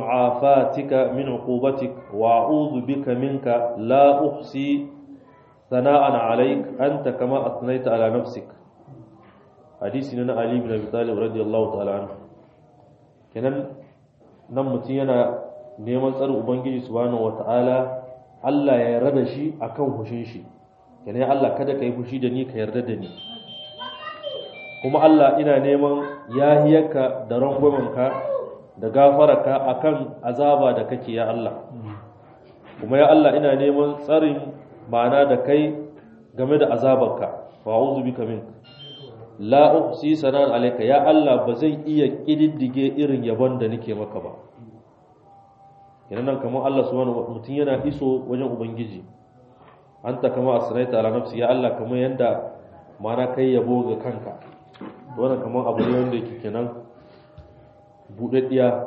وبمعافاتك من عقوبتك وأعوذ بك منك لا أحصي sana'an alaik anta kama asnaita ala nafsik hadisi ne na Ali ibn Abi Talib radiyallahu ta'ala anhu kenan nan mutum yana neman tsarin ubangiji subhanahu wata'ala Allah ya yarda da shi akan hushin shi kenan Allah kada ka yi fushi da ni ka yarda da ni kuma Allah ina neman yahiyarka da rangwamanka da gafararka akan azaba da kake ya Allah kuma ya Allah ina neman tsarin ma'ana da kai game da azabarka wa a'udhu bika min la uhsi sanan alayka ya Allah ba zan iya kididdige irin yabon da nake maka ba kenan nan kamar Allah subhanahu mutum yana iso wajen ubangiji anta kama asraita ala nafsi ya Allah kamar yanda ma'ana kai yabo ga kanka wannan kamar abu ne wanda yake kenan budaddiya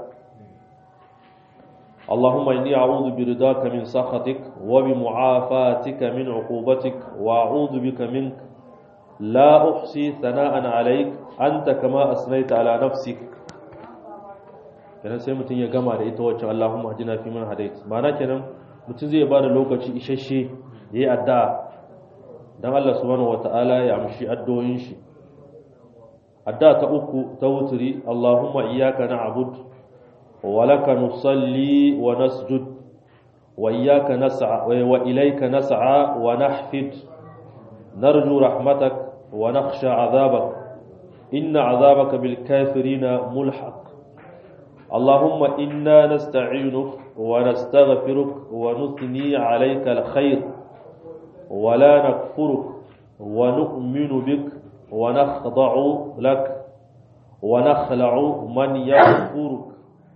اللهم إني أعوذ برضاك من سخطك وبمعافاتك من عقوبتك وأعوذ بك منك لا أحصي ثناء عليك أنت كما أثنيت على نفسك kenan sai mutum ya gama da ita wacce Allahumma hadina fi man hadait ma'ana kenan mutum zai bada lokaci isasshe yayi addu'a dan Allah subhanahu wataala ya amshi addu'o'in shi addu'a ta uku ta wuturi Allahumma iyyaka na'budu ولك نصلي ونسجد وإياك نسعى وإليك نسعى ونحفد نرجو رحمتك ونخشى عذابك إن عذابك بالكافرين ملحق اللهم إنا نستعينك ونستغفرك ونثني عليك الخير ولا نكفرك ونؤمن بك ونخضع لك ونخلع من يكفرك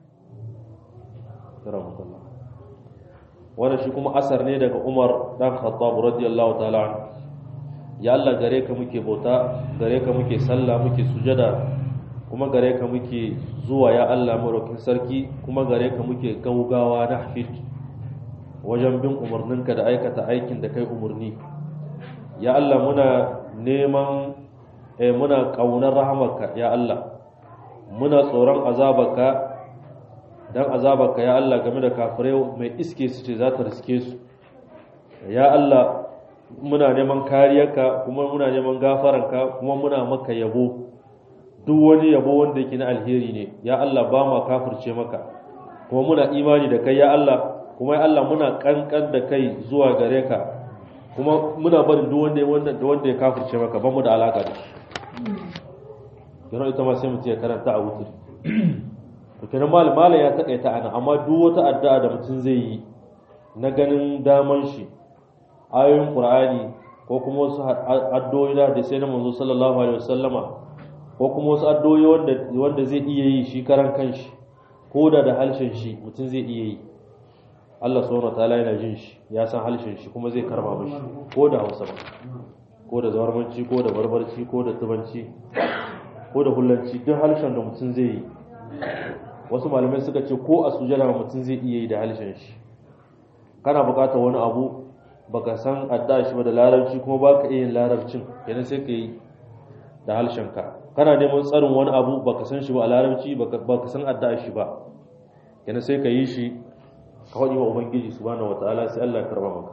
rahmatullah wannan shi kuma asar ne daga Umar dan Khattab radiyallahu ta'ala anhu ya Allah gare ka muke bauta gare ka muke sallah muke sujada kuma gare ka muke zuwa ya Allah marokin sarki kuma gare ka muke gaugawa na hafid wajen bin umarninka da aikata aikin da kai umarni ya Allah muna neman eh, muna kaunar rahamarka ya Allah muna tsoron azabarka dan azabarka ya Allah game da kafirai mai iske su ce za ta riske su ya Allah muna neman kariyarka kuma muna neman gafaranka kuma muna maka yabo duk wani yabo wanda yake na alheri ne ya Allah ba ma kafirce maka kuma muna imani da kai ya Allah kuma ya Allah muna kankan da kai zuwa gare ka kuma muna barin duk wanda wanda wanda ya kafirce maka ba mu da alaka da shi yana ita ma sai mutum ya karanta a wuturi to kenan malam malam ya takaita ana amma duk wata addu'a da mutum zai yi na ganin daman shi ayoyin qur'ani ko kuma wasu addu'o'i da sai na manzo sallallahu alaihi wasallama ko kuma wasu addu'o'i wanda wanda zai iya yi shi karan kanshi ko da da halshen shi mutum zai iya yi Allah subhanahu wataala yana jin shi ya san halshen shi kuma zai karba mishi ko da Hausa ba ko da zawarmanci ko da barbarci ko da tubanci ko da hullanci duk halshen da mutum zai yi wasu malamai suka ce ko a sujada mutum zai iya yi da halshen shi kana bukatar wani abu baka san adda shi ba da larabci kuma baka iya yin larabcin kenan sai ka yi da halshen ka kana neman tsarin wani abu baka san shi ba a larabci baka san adda shi ba kenan sai ka yi shi ka faɗi wa ubangiji subhanahu wataala sai Allah ya karba maka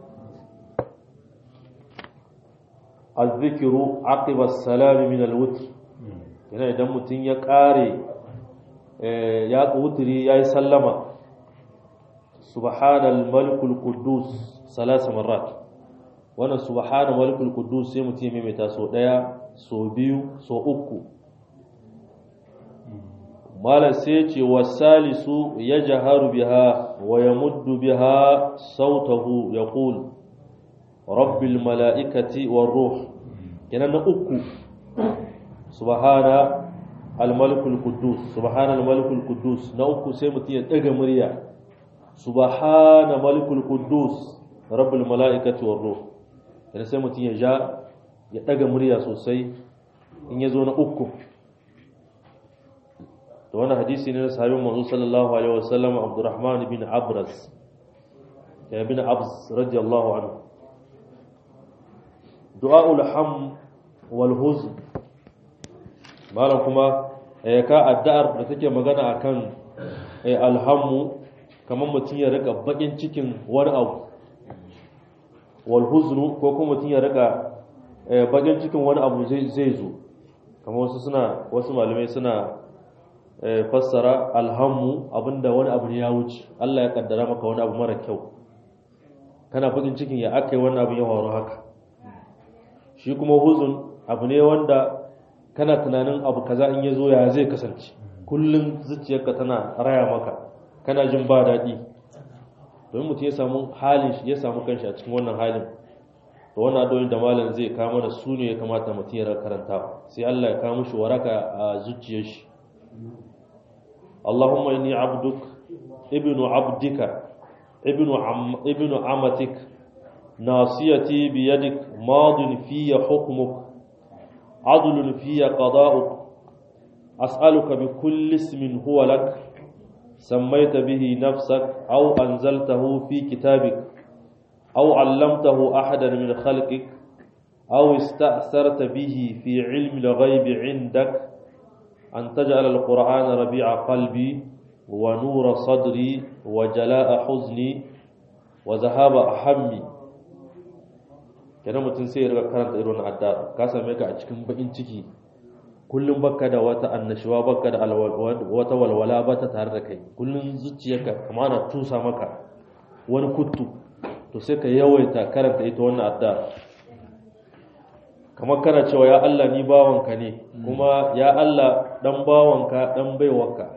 الذكر عقب السلام من الوتر yana idan mutum ya kare ya wuturi ya yi sallama subhanal malikul quddus salasa marrat wannan subhanal malikul quddus sai mutum ya maimaita so daya so biyu so uku malam sai ce wasalisu ya jaharu biha wa ya muddu biha sautahu ya ƙul rabbil mala'ikati wa ruh kenan na uku subhana al-malikul quddus subhana al-malikul quddus na uku sai mutum ya daga murya subhana malikul quddus rabbil mala'ikati wa ruh kenan sai mutum ya ja ya daga murya sosai in ya zo na uku da wani hadisi ne na sahabin manzo sallallahu alaihi wasallam Abdurrahman bin Abras ya bin Abs radiyallahu anhu du'aul ham wal huzn malam kuma ya ka addu'ar da take magana akan alhammu kamar mutum ya rika bakin cikin wani abu wal huznu ko kuma mutum ya rika bakin cikin wani abu zai zo kamar wasu suna wasu malamai suna fassara alhammu abinda wani abu ne ya wuce Allah ya kaddara maka wani abu mara kyau kana bakin cikin ya aka yi wani abu ya faru haka shi kuma huzun abu ne wanda kana tunanin abu kaza in ya zo ya zai kasance kullum zuciyarka tana raya maka kana jin ba daɗi domin mutum ya samu halin shi ya samu kanshi a cikin wannan halin to wannan addu'o'in da malam zai kama da su ne ya kamata mutum ya karanta sai Allah ya kawo mishi waraka a zuciyar shi Allahumma inni abduk ibnu abdika ibnu am ibnu amatik nasiyati bi yadik madin fiyya hukmuk adlun fiyya qada'uk as'aluka bi kulli ismin huwa lak سميت به نفسك أو أنزلته في كتابك أو علمته أحدا من خلقك أو استأثرت به في علم الغيب عندك أن تجعل القرآن ربيع قلبي ونور صدري وجلاء حزني وذهاب أحمي kenan mutum sai ya riga karanta irin adda ka same ka a cikin bakin ciki kullum baka da wata annashuwa baka da wata walwala ba ta tare da kai kullum zuciyarka kama na tusa maka wani kuttu to sai ka yawaita karanta ita wannan adda kamar kana cewa ya Allah ni bawanka ne kuma ya Allah dan bawanka dan baiwanka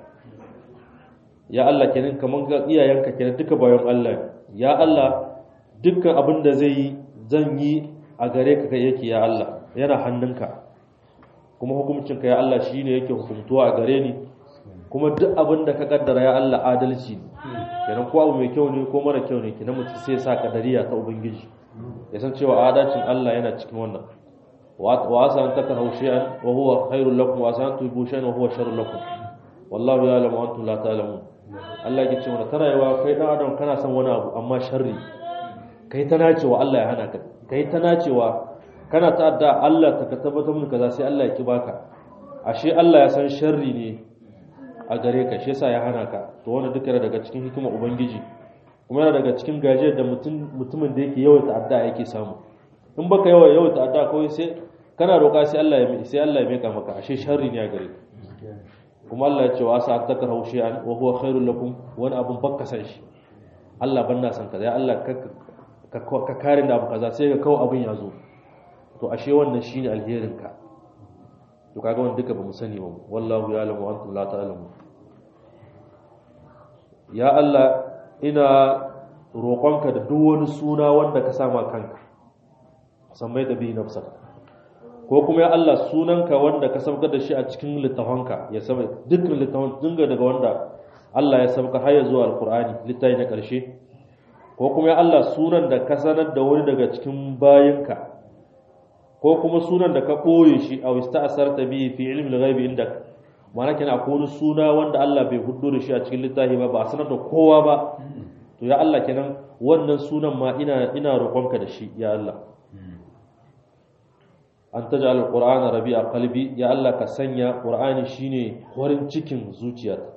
ya Allah kenan kamar ga iyayenka kenan duka bayan Allah ya Allah dukkan abin da zai yi zan yi a gare ka kai yake ya Allah yana hannunka kuma hukuncinka ya Allah shi ne yake hukuntuwa a gare ni kuma duk abin da ka kaddara ya Allah adalci ne kenan ko abu mai kyau ne ko mara kyau ne kenan mutum sai sa kadariya ta ubangiji ya san cewa adalcin Allah yana cikin wannan wa asa an takrahu shay'an wa huwa khairul lakum wa asa an tuhibbu shay'an wa huwa sharrul lakum wallahu ya'lamu wa antum la ta'lamun Allah ya ce mana tana yawa kai dan adam kana son wani abu amma sharri kai ta nacewa Allah ya hana ka kai ta nacewa kana ta'adda Allah ta tabbatar mun kaza sai Allah ya ki baka ashe Allah ya san sharri ne a gare ka shi yasa ya hana ka to wannan duka yana daga cikin hikimar ubangiji kuma yana daga cikin gajiyar da mutum mutumin da yake yawan ta'adda yake samu in baka yawan yawan ta'adda kawai sai kana roƙa sai Allah ya sai Allah ya meka maka ashe sharri ne a gare ka kuma Allah ya ce wa sa takrahu shay'an wa huwa khairul lakum wani abun bakka san shi Allah ban na san kaza ya Allah ka ka kare da abu kaza sai ka kawo abun ya zo to ashe wannan shine alherin ka to kaga wannan duka bamu sani ba wallahu ya'lamu wa antum la ta'lamu ya Allah ina roƙonka da duk wani suna wanda ka sama kanka sammai da bi nafsaka ko kuma ya Allah sunanka wanda ka sabka da shi a cikin littafanka ya saba dukkan littafan dinga daga wanda Allah ya sabka har ya zuwa alqur'ani littafi na ƙarshe ko kuma ya Allah sunan da ka sanar da wani daga cikin bayinka ko kuma sunan da ka ɓoye shi a wista asarta bihi fi ilmi al-ghaibi indak ma'ana kenan akwai wani suna wanda Allah bai hudu da shi a cikin littafi ba ba a sanar da kowa ba to ya Allah kenan wannan sunan ma ina ina roƙonka da shi ya Allah an taj'al al-qur'ana rabi'a qalbi ya Allah ka sanya qur'ani shine horin cikin zuciyata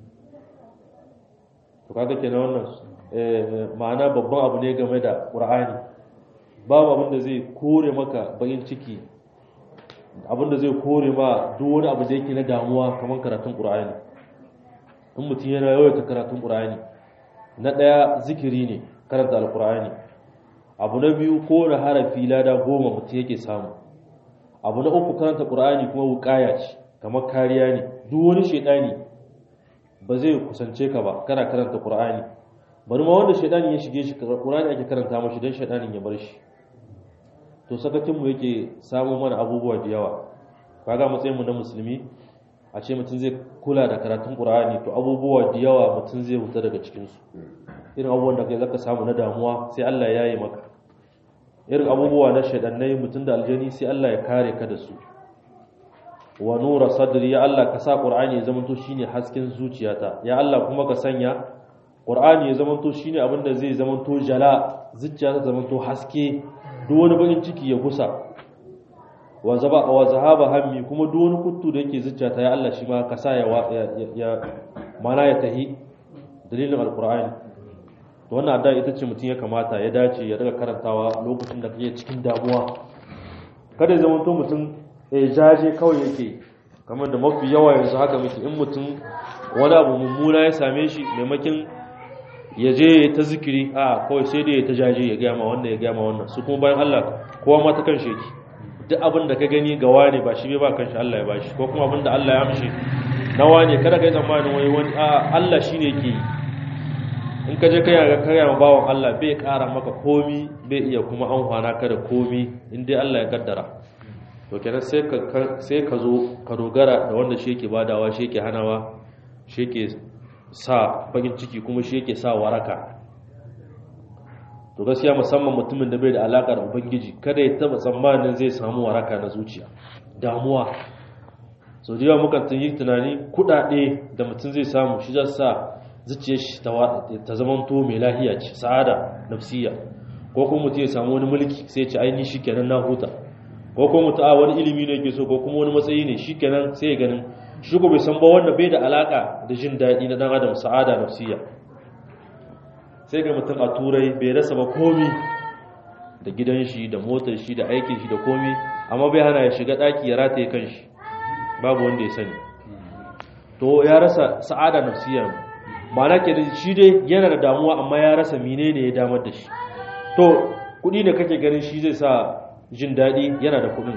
to kaga kenan wannan ma'ana babban abu ne game da qur'ani babu abin da zai kore maka bayin ciki abin da zai kore ma duk wani abu da yake na damuwa kamar karatun qur'ani in mutum yana yawaita karatun qur'ani na ɗaya zikiri ne karanta alqur'ani abu na biyu ko na harafi lada goma mutum yake samu abu na uku karanta qur'ani kuma wuƙaya ce kamar kariya ne duk wani shaidani ba zai kusance ka ba kana karanta qur'ani bari ma wanda shaidani ya shige shi qur'ani ake karanta mashi dan shaidanin ya bar shi to sakakin mu yake samu mana abubuwa da yawa kaga matsayin mu na musulmi a ce mutum zai kula da karatun qur'ani to abubuwa da yawa mutum zai huta daga cikin su irin abubuwan da kai zaka samu na damuwa sai Allah ya yi maka irin abubuwa na shaidannai mutum da aljani sai Allah ya kare ka da su wa nura sadri ya Allah ka sa qur'ani ya zamanto shine hasken zuciyata ya Allah kuma ka sanya qur'ani ya zamanto shine abin da zai zamanto jala zuciyata zamanto haske duk wani bakin ciki ya gusa wa zaba wa zahaba hammi kuma duk wani kuttu da yake zuciyata ya Allah shi ma ka sa ya ya mana ya tahi dalilin alqur'ani to wannan addu'a ita ce mutum ya kamata ya dace ya daga karantawa lokacin da kake cikin damuwa kada ya zama to mutum ya jaje kawai yake kamar da mafi yawa yanzu haka muke in mutum wani abu mummuna ya same shi maimakin ya je ya ta zikiri a kawai sai dai ya ta jaje ya gama wannan ya gama wannan su kuma bayan Allah kowa ma ta kan shi duk abin da ka gani ga wani ba shi bai ba kanshi Allah ya bashi ko kuma abin da Allah ya amshi na wani kada ka yi tsammanin wai wani a Allah shine yake yi in ka je ka yaga karya ma bawan Allah bai kara maka komi bai iya kuma an hwana ka da komi in dai Allah ya kaddara to kenan sai ka sai ka zo ka dogara da wanda shi yake badawa shi yake hanawa shi yake sa bakin ciki kuma shi yake sa waraka to gaskiya musamman mutumin da bai da alaka da ubangiji kada ya taba tsammanin zai samu waraka na zuciya damuwa sau da yawa mukan yi tunani kudade da mutum zai samu shi za sa zuciyar shi ta zamanto mai lahiya ce sa'ada nafsiya ko kuma mutum ya samu wani mulki sai ce aini shi kenan na huta ko kuma mutum a wani ilimi ne ke so ko kuma wani matsayi ne shi kenan sai ya ganin shi ko bai san ba wanda bai da alaka da jin daɗi na dan adam sa'ada nafsiya sai ga mutum a turai bai rasa ba komi da gidan shi da motar shi da aikin shi da komi amma bai hana ya shiga ɗaki ya rataye kan shi babu wanda ya sani to ya rasa sa'ada nafsiya ma'ana ke da shi dai yana da damuwa amma ya rasa menene ya damar da shi to kuɗi ne kake ganin shi zai sa jin daɗi yana da kuɗin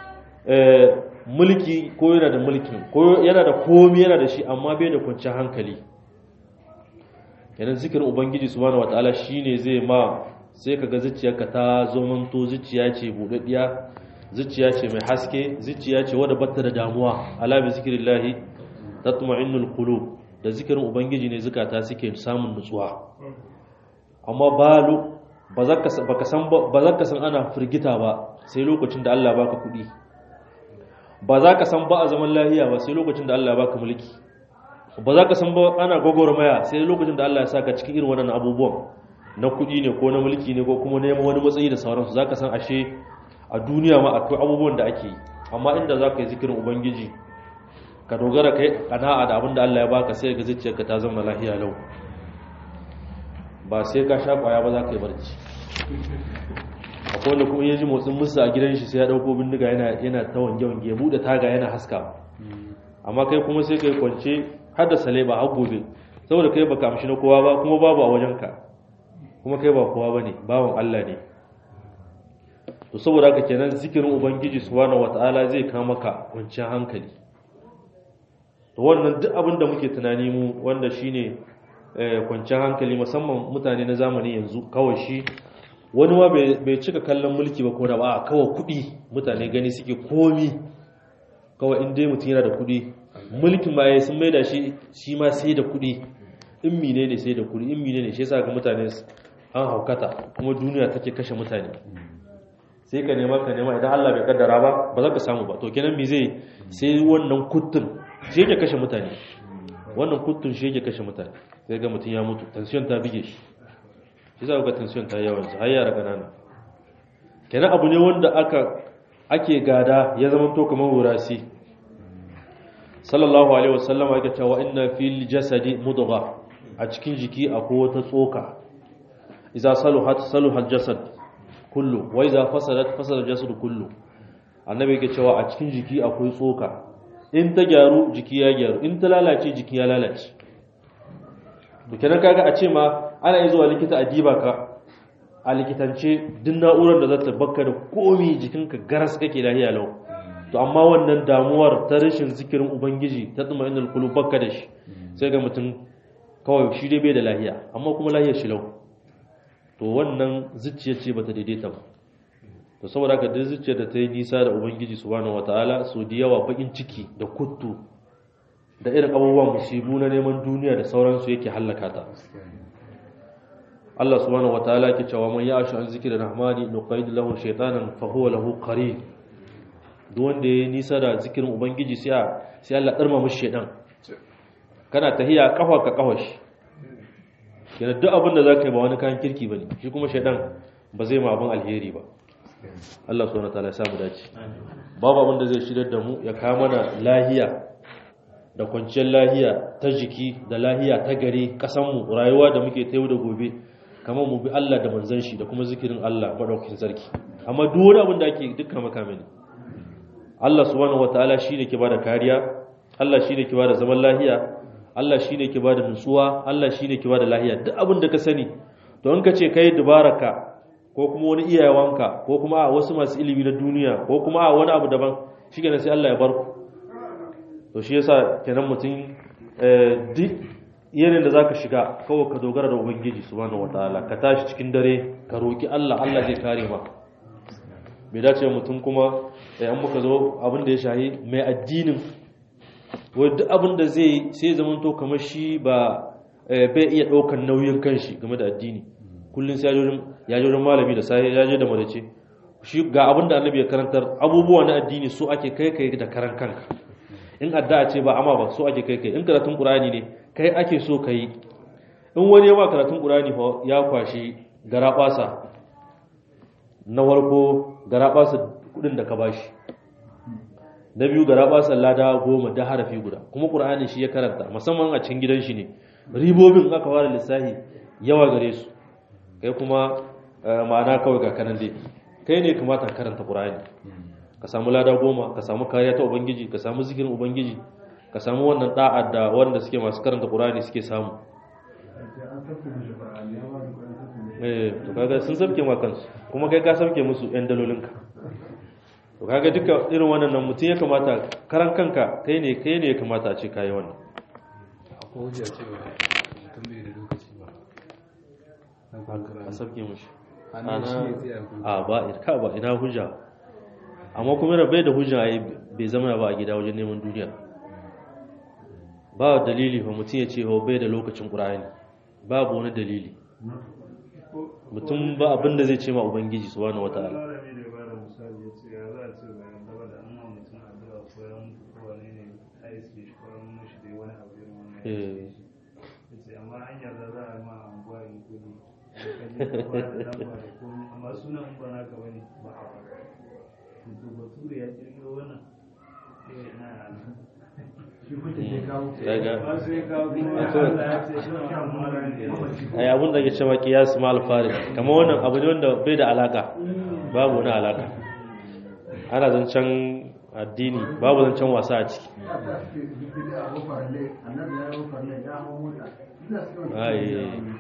mulki ko yana da mulkin ko yana da komi yana da shi amma bai da kwanciyar hankali yanar zikirin ubangiji subhanahu wataala shine zai ma sai kaga zuciyarka ta zomanto zuciya ce buɗaɗɗiya zuciya ce mai haske zuciya ce wadda batta da damuwa ala bi zikrillahi tatma'innul qulub da zikirin ubangiji ne zukata suke samun nutsuwa amma balu ba za ka san ba za ka san ana firgita ba sai lokacin da Allah baka kuɗi ba za ka san ba a zaman lahiya ba sai lokacin da Allah baka mulki ba za ka san ba ana gwagwarmaya sai lokacin da Allah ya saka cikin irin waɗannan abubuwan na kuɗi ne ko na mulki ne ko kuma neman wani matsayi da sauransu za ka san ashe a duniya ma akwai abubuwan da ake yi amma inda za ka yi zikirin ubangiji ka dogara kai kana'a da abin da Allah ya baka sai ga zuciyarka ta zama lahiya lau ba sai ka sha kwaya ba za ka yi barci akwai wanda kuma ya ji motsin musu a gidan shi sai ya dauko bindiga yana yana ta wange wange ya bude taga yana haska amma kai kuma sai kai kwance har da sale ba har gobe saboda kai baka amshi na kowa ba kuma babu a wajenka kuma kai ba kowa bane bawan Allah ne to saboda haka kenan zikirin ubangiji subhanahu wataala zai kawo maka kwanciyar hankali to wannan duk abin da muke tunani mu wanda shine kwanciyar hankali musamman mutane na zamani yanzu kawai shi wani ma bai cika kallon mulki ba ko da ba kawai kuɗi mutane gani suke komi kawai in dai mutum yana da kuɗi mulkin ma sun maida shi shi ma sai da kuɗi in mine ne sai da kuɗi in mine ne shi yasa ga mutane an haukata kuma duniya take kashe mutane sai ka nema ka nema idan Allah bai kaddara ba ba za ka samu ba to kenan me zai sai wannan kuttun shi yake kashe mutane wannan kuttun shi yake kashe mutane sai ga mutum ya mutu tension ta bige shi shi za ga tension ta yawan har yara kanana kenan abu ne wanda aka ake gada ya zama to kamar wurasi sallallahu alaihi wasallam yake cewa inna fil jasadi mudgha a cikin jiki akwai wata tsoka idza saluhat saluhal jasad kullu wa idza fasadat fasada jasad kullu annabi yake cewa a cikin jiki akwai tsoka in ta gyaru jiki ya gyaru in ta lalace jiki ya lalace to kenan kaga a ce ma ana yi zuwa likita a diba ka a likitance duk na'urar da za ta baka da komi jikinka garas kake lahiya lau to amma wannan damuwar ta rashin zikirin ubangiji ta tsuma inda kulu baka da shi sai ga mutum kawai shi dai bai da lahiya amma kuma lahiyar shi lau to wannan zuciya ce bata daidaita ba to saboda haka duk zuciyar da ta yi nisa da ubangiji subhanahu wataala so da yawa bakin ciki da kuttu da irin abubuwan musibu na neman duniya da sauransu yake hallaka ta Allah subhanahu wataala yake cewa man ya'shu an zikri rahmani nuqaid lahu shaytanan fa huwa lahu qarin duk wanda ya nisa da zikirin ubangiji sai sai Allah darma mishi shaydan kana tahiya kafa ka kafa shi kenan duk abin da zaka yi ba wani kan kirki bane shi kuma shaydan ba zai ma abin alheri ba Allah subhanahu wataala ya samu dace babu abin da zai shirar da mu ya kawo mana lahiya da kwanciyar lahiya ta jiki da lahiya ta gari kasanmu rayuwa da muke ta yau da gobe kamar mu bi Allah da manzon shi da kuma zikirin Allah madaukakin sarki amma duk wani abin da ake dukkan makame ne Allah subhanahu wataala shine ke bada kariya Allah shine ke bada zaman lafiya Allah shine ke bada nutsuwa Allah shine ke bada lafiya duk abin da ka sani to in ka ce kai dubaraka ko kuma wani iyayenka ko kuma a wasu masu ilimi na duniya ko kuma a wani abu daban shi kenan sai Allah ya bar ku to shi yasa kenan mutum duk yanayin da zaka shiga kawai ka dogara da ubangiji subhanahu wataala ka tashi cikin dare ka roki Allah Allah zai kare maka bai dace mutum kuma an muka zo abin da ya shahi mai addinin wai duk abin da zai sai zaman to kamar shi ba bai iya ɗaukar nauyin kanshi game da addini kullum sai ya je wajen malami da sai ya je da madace shi ga abin da annabi ya karantar abubuwa na addini so ake kai kai da karan kanka in addu'a ce ba amma ba so ake kai kai in karatun qur'ani ne kai ake so kai in wani ya ma karatun qur'ani fa ya kwashi garabasa na warko garabasa kudin da ka bashi na biyu garabasa lada goma da harafi guda kuma qur'ani shi ya karanta musamman a cikin gidan shi ne ribobin aka fara lissafi yawa gare su kai kuma ma'ana kawai ga kanan dai kai ne kamata ka karanta qur'ani ka samu lada goma ka samu kariya ta ubangiji ka samu zikirin ubangiji ka samu wannan da'a da wanda suke masu karanta qur'ani suke samu eh to kaga sun sabke ma kansu kuma kai ka sabke musu yan dalolinka to kaga duka irin wannan nan mutum ya kamata karan kanka kai ne kai ne ya kamata a ce kai wannan akwai hujja cewa mutum bai da lokaci ba a sabke mushi ana shi ne tsaya ko a ba ka ba ina hujja amma kuma da bai da hujja ai bai zama ba a gida wajen neman duniya ba dalili fa mutum ya ce ho bai da lokacin qur'ani babu wani dalili mutum ba abin da zai ce ma ubangiji subhanahu wataala malami da ba da misali ya ce ya za a ce bayan gaba da an ma mutum addu'a ko ya mutu ko wani ne a iske shi ko an mashi dai wani abu irin wannan ya Eh. ce ya ce amma an yarda za a ma anguwa in kudi ka je ka ba da lamba da komai amma sunan in ba naka bane ba a faɗa to bature ya kirkiro wannan eh na daga ba sai ka kuma Akwai- Allah ya ce shi ma amma ne ai abun da ke cewa qiyas ma al-farid kamar wannan abu ne wanda bai da alaka babu wani alaka ana zancen addini babu zancen wasa a ciki ai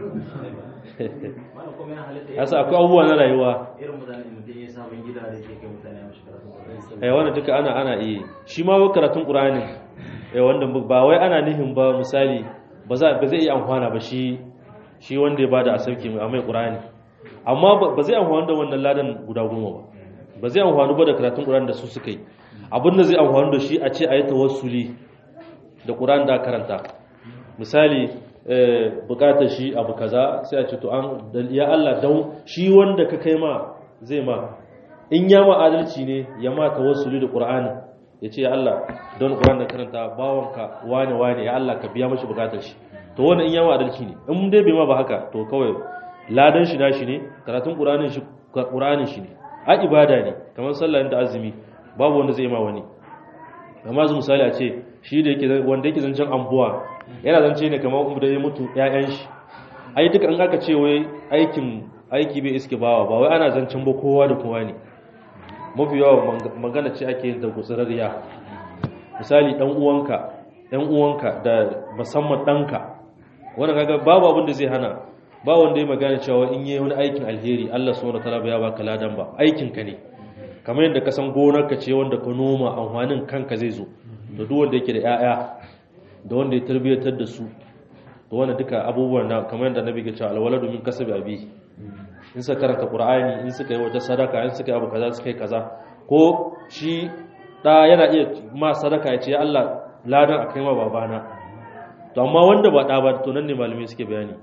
Wannan kuma yana halitta yasa akwai abubuwa na rayuwa irin mutane mutum ya sabon gida da yake kai mutane a mashi karatu. ai wannan duka ana ana iya shi ma wai karatun qur'ani eh wanda ba wai ana nihin ba misali ba za ba zai iya amfana ba shi shi wanda ya bada asauki mai mai qur'ani amma ba- ba zai amfana da wannan ladan guda goma ba ba zai amfana ba da karatun qur'ani da su suka yi abin da zai amfana da shi a ce ayi tawassuli da qur'ani da karanta misali eh, bukatar shi abu kaza sai a ce to an ya Allah dan shi wanda ka kai ma zai ma in ya ma adalci ne ya ma tawassuli da qur'ani ya ce ya Allah don qur'ani da karanta bawanka wane wane ya Allah ka biya mashi bukatar shi to wannan in ya ma adalci ne in dai bai ma ba haka to kawai ladan shi nashi ne karatun qur'anin shi qur'anin shi ne a ibada ne kamar sallah da azumi babu wanda zai ma wani amma zu misali a ce shi da yake wanda yake zancen ambuwa yana zance ne kamar umar da ya mutu ƴaƴan shi ai duka an aka ce wai aikin aiki bai iske bawa ba wai ana zancen ba kowa da kowa ne mafi yawa mang- magana ce ake yin da gutsararriya misali dan uwanka ɗan uwanka da musamman ɗanka wanda kaga babu abin da zai hana ba wanda ya magana cewa in yi wani aikin alheri Allah subhanahu wataala ba ya baka ladan ba aikin ka ne kamar yadda ka san gonarka ce wanda ka noma amfanin kanka zai zo da duk wanda yake da 'ya'ya da wanda ya tarbiyyatar da su da wanda duka abubuwan na kamar yadda nabi ya ce alwaladu min kasabi abi in suka karanta qur'ani in suka yi wata sadaka in suka yi abu kaza suka yi kaza ko shi da yana iya ma sadaka ya ce ya Allah ladan a kai ma babana to amma wanda ba da ba to nan ne malamai suke bayani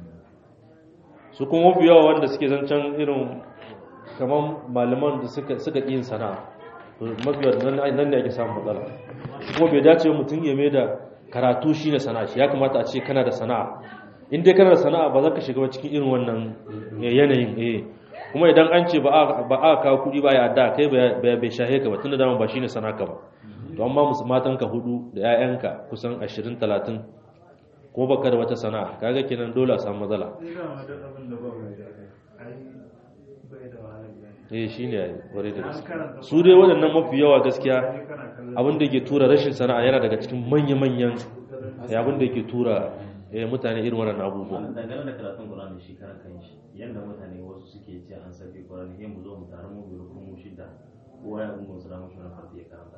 su kuma mafi yawa wanda suke zancen irin kamar malaman da suka suka yin sana'a to mafi yawa nan nan ne ake samun matsala kuma bai dace ba mutum ya mai da karatu shine sana'a shi ya kamata a ce kana da sana'a in dai kana da sana'a ba za ka shiga cikin irin wannan yanayin eh kuma idan an ce ba a ba a kawo kuɗi ba ya da kai bai bai shahe ka ba tunda dama ba shine sana'a ka ba to amma musu matanka hudu da 'ya'yanka kusan 20 30 kuma baka da wata sana'a kaga kenan dole a samu matsala Ni da ma duk abin da ba mai da ai bai da wahala gani. eh shine ai bare da An gaske karanta su dai waɗannan mafi yawa gaskiya Qur'ani kana kallon abin da ke tura rashin sana'a yana daga cikin manya-manyan eh, abin da ke tura eh, mutane irin wannan abubuwa wannan dangane da karatun Qur'ani shi karan kanshi yanda mutane wasu suke ce an sabi Qur'ani sai mu zo mu taru mu biyu ko mu shida kowa ya gungun sura mushi na farko ya karanta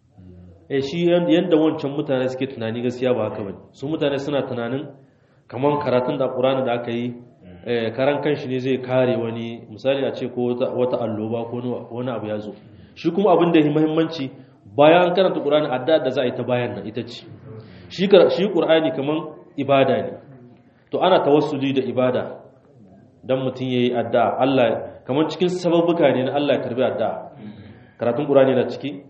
eh shi yan- yanda wancan mutane suke tunani gaskiya ba haka bane su mutane suna tunanin kaman karatun da Qur'ani da aka yi eh, karan kanshi ne zai kare wani misali a ce ko wata, wata alloba ko wani- wani abu ya zo shi kuma abin da ya muhimmanci bayan an karanta Qur'ani addu'a da za a yi ta bayan nan ita ce shi kar- shi Qur'ani kaman ibada ne to ana tawassuli da ibada dan mutum yayi addu'a Allah kaman cikin sababbuka ne na Allah ya karbi addu'a karatun Qur'ani na ciki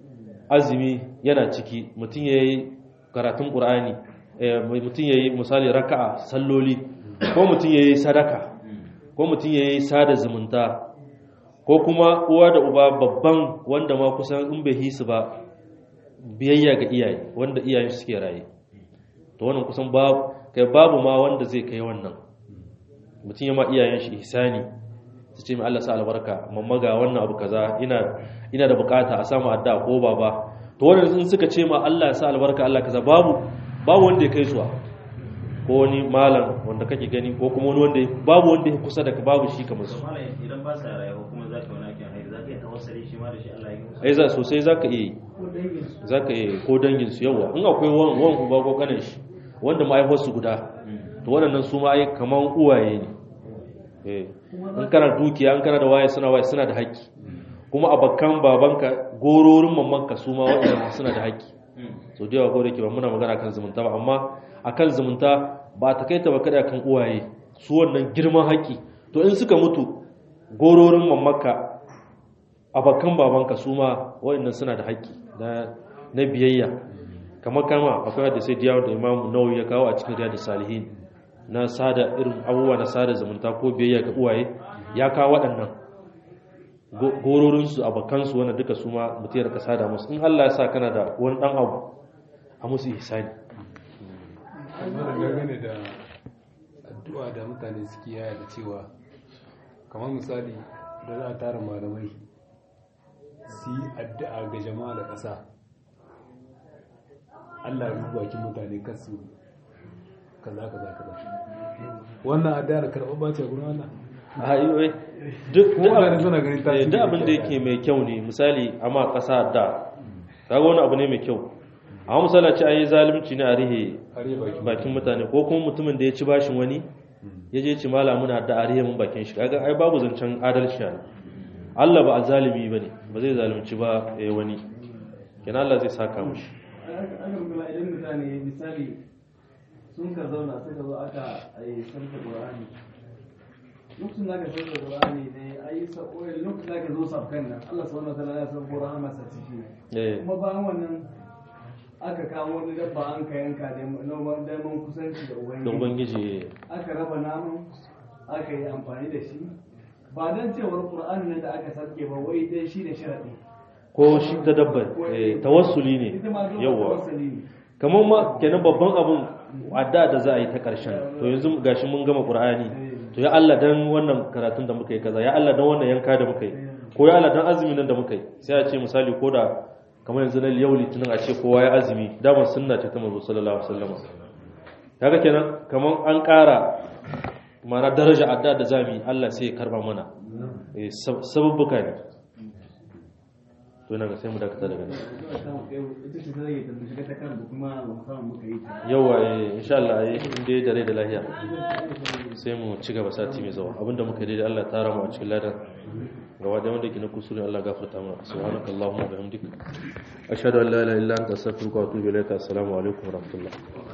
azumi yana ciki mutum ya yi karatun ƙur'ani mutum ya yi misali raka'a salloli ko mutum ya yi sadaka ko mutum ya yi sada zumunta ko kuma uwa da uba babban wanda ma kusan in bai hisu ba biyayya ga iyaye wanda iyayen suke raye to wannan kusan babu kai babu ma wanda zai kai wannan mutum ya ma iyayen shi ihsani su ce mai Allah sa albarka mamma ga wannan abu kaza ina ina da bukata a samu addu'a ko baba to wannan sun suka ce ma Allah ya sa albarka Allah kaza babu babu wanda ya kai zuwa ko wani malam wanda kake gani ko kuma wani wanda babu wanda ya kusa da ka babu shi kamar su to malam idan ba sa rayuwa kuma za ka wani aikin hairi za ka yi tawassali shi ma da shi Allah ya yi musu ai za sosai zaka iya yi ko dangin su zaka iya yi ko dangin su yawa in akwai wan wan uba ko kanin shi wanda mahaifar su guda to waɗannan su ma ai kaman uwaye ne eh in kana dukiya in kana da waye suna waye suna da haƙƙi kuma abakan babanka gororin mamanka su ma waɗannan suna da haƙƙi so da yawa ko da ke ba muna magana kan zumunta ba amma akan zumunta ba ta kai ta ba kada kan uwaye su wannan girman haƙƙi to in suka mutu gororin mamanka abakan babanka su ma waɗannan suna da haƙƙi na na biyayya kamar kama akwai hadisai da yawa da Imam Nawawi ya kawo a cikin Riyadus Salihin na sada irin abubuwa na sada zumunta ko biyayya ga uwaye ya kawo waɗannan Go- gororinsu abokansu wanda duka su ma mutum ya rika sada musu in Allah ya sa kana da wani ɗan abu a musu ihsani amma da dangane da addu'a da mutane suke yaya da cewa kamar misali da za a tara malamai su yi addu'a ga jama'a da ƙasa Allah ya rubu bakin mutane kasu kaza kaza kaza wannan addu'a da karɓar bace gurin Allah a yi wai duk Ko duk mutane abin- suna ganin eh, tasiri duk da abin da kyau. yake mai kyau ne misali amma ƙasa da kaga wani abu ne mai kyau amma misali a ce an yi zalunci ne a rihe har yi bakin bakin mutane ko kuma mutumin da ya ci bashin wani ya je ci mala muna da a rihe mun bakin shi kaga ai babu zancen adalci ne Allah ba a zalimi bane ba zai zalunci ba eh, wani kenan Allah zai saka mushi aka rugula idan mutane misali sun ka zauna sai ka zo aka yi sarka qur'ani lokacin da aka sarka qur'ani ne ayi sa'o'i lokacin da aka zo sabkan nan Allah subhanahu wa ta'ala ya san qur'ani masa ciki eh kuma bayan wannan aka kawo wani dabba an ka yanka da noman daman kusanci da da ubangiji ubangiji aka raba naman aka yi amfani da shi ba don cewar qur'ani nan da aka sarke ba wai dai shi ne sharadi ko shi ta dabbar eh, tawassuli ne ita ma zuwa yawa tawassuli ne kamar ma kenan babban abun adda da za a yi ta ƙarshen to yanzu gashi mun gama qur'ani to ya Allah dan wannan karatun da muka yi kaza ya Allah dan wannan yanka da muka yi ko ya Allah dan azumin nan da muka yi sai a ce misali ko da kamar yanzu na yau litinin a ce kowa ya azumi daman sunna ce ta manzo sallallahu alaihi wasallam kaga kenan kamar an ƙara mana daraja adda da zamu yi Allah sai ya karba mana eh sab- sababbuka ne to ina ga sai mu dakata daga nan ita ce ta rage ta shiga ta kan da kuma ba mu samu muka yi ta yawa eh insha Allah eh in dai da rai da lahiya sai mu ci gaba sati mai zuwa abinda muka yi daidai Allah ta rama a cikin ladan gaba da wanda ke na kusuri Allah gafarta mana subhanakallahumma wa bihamdika ashhadu an la ilaha illa anta astaghfiruka wa atubu ilaika assalamu alaikum wa rahmatullah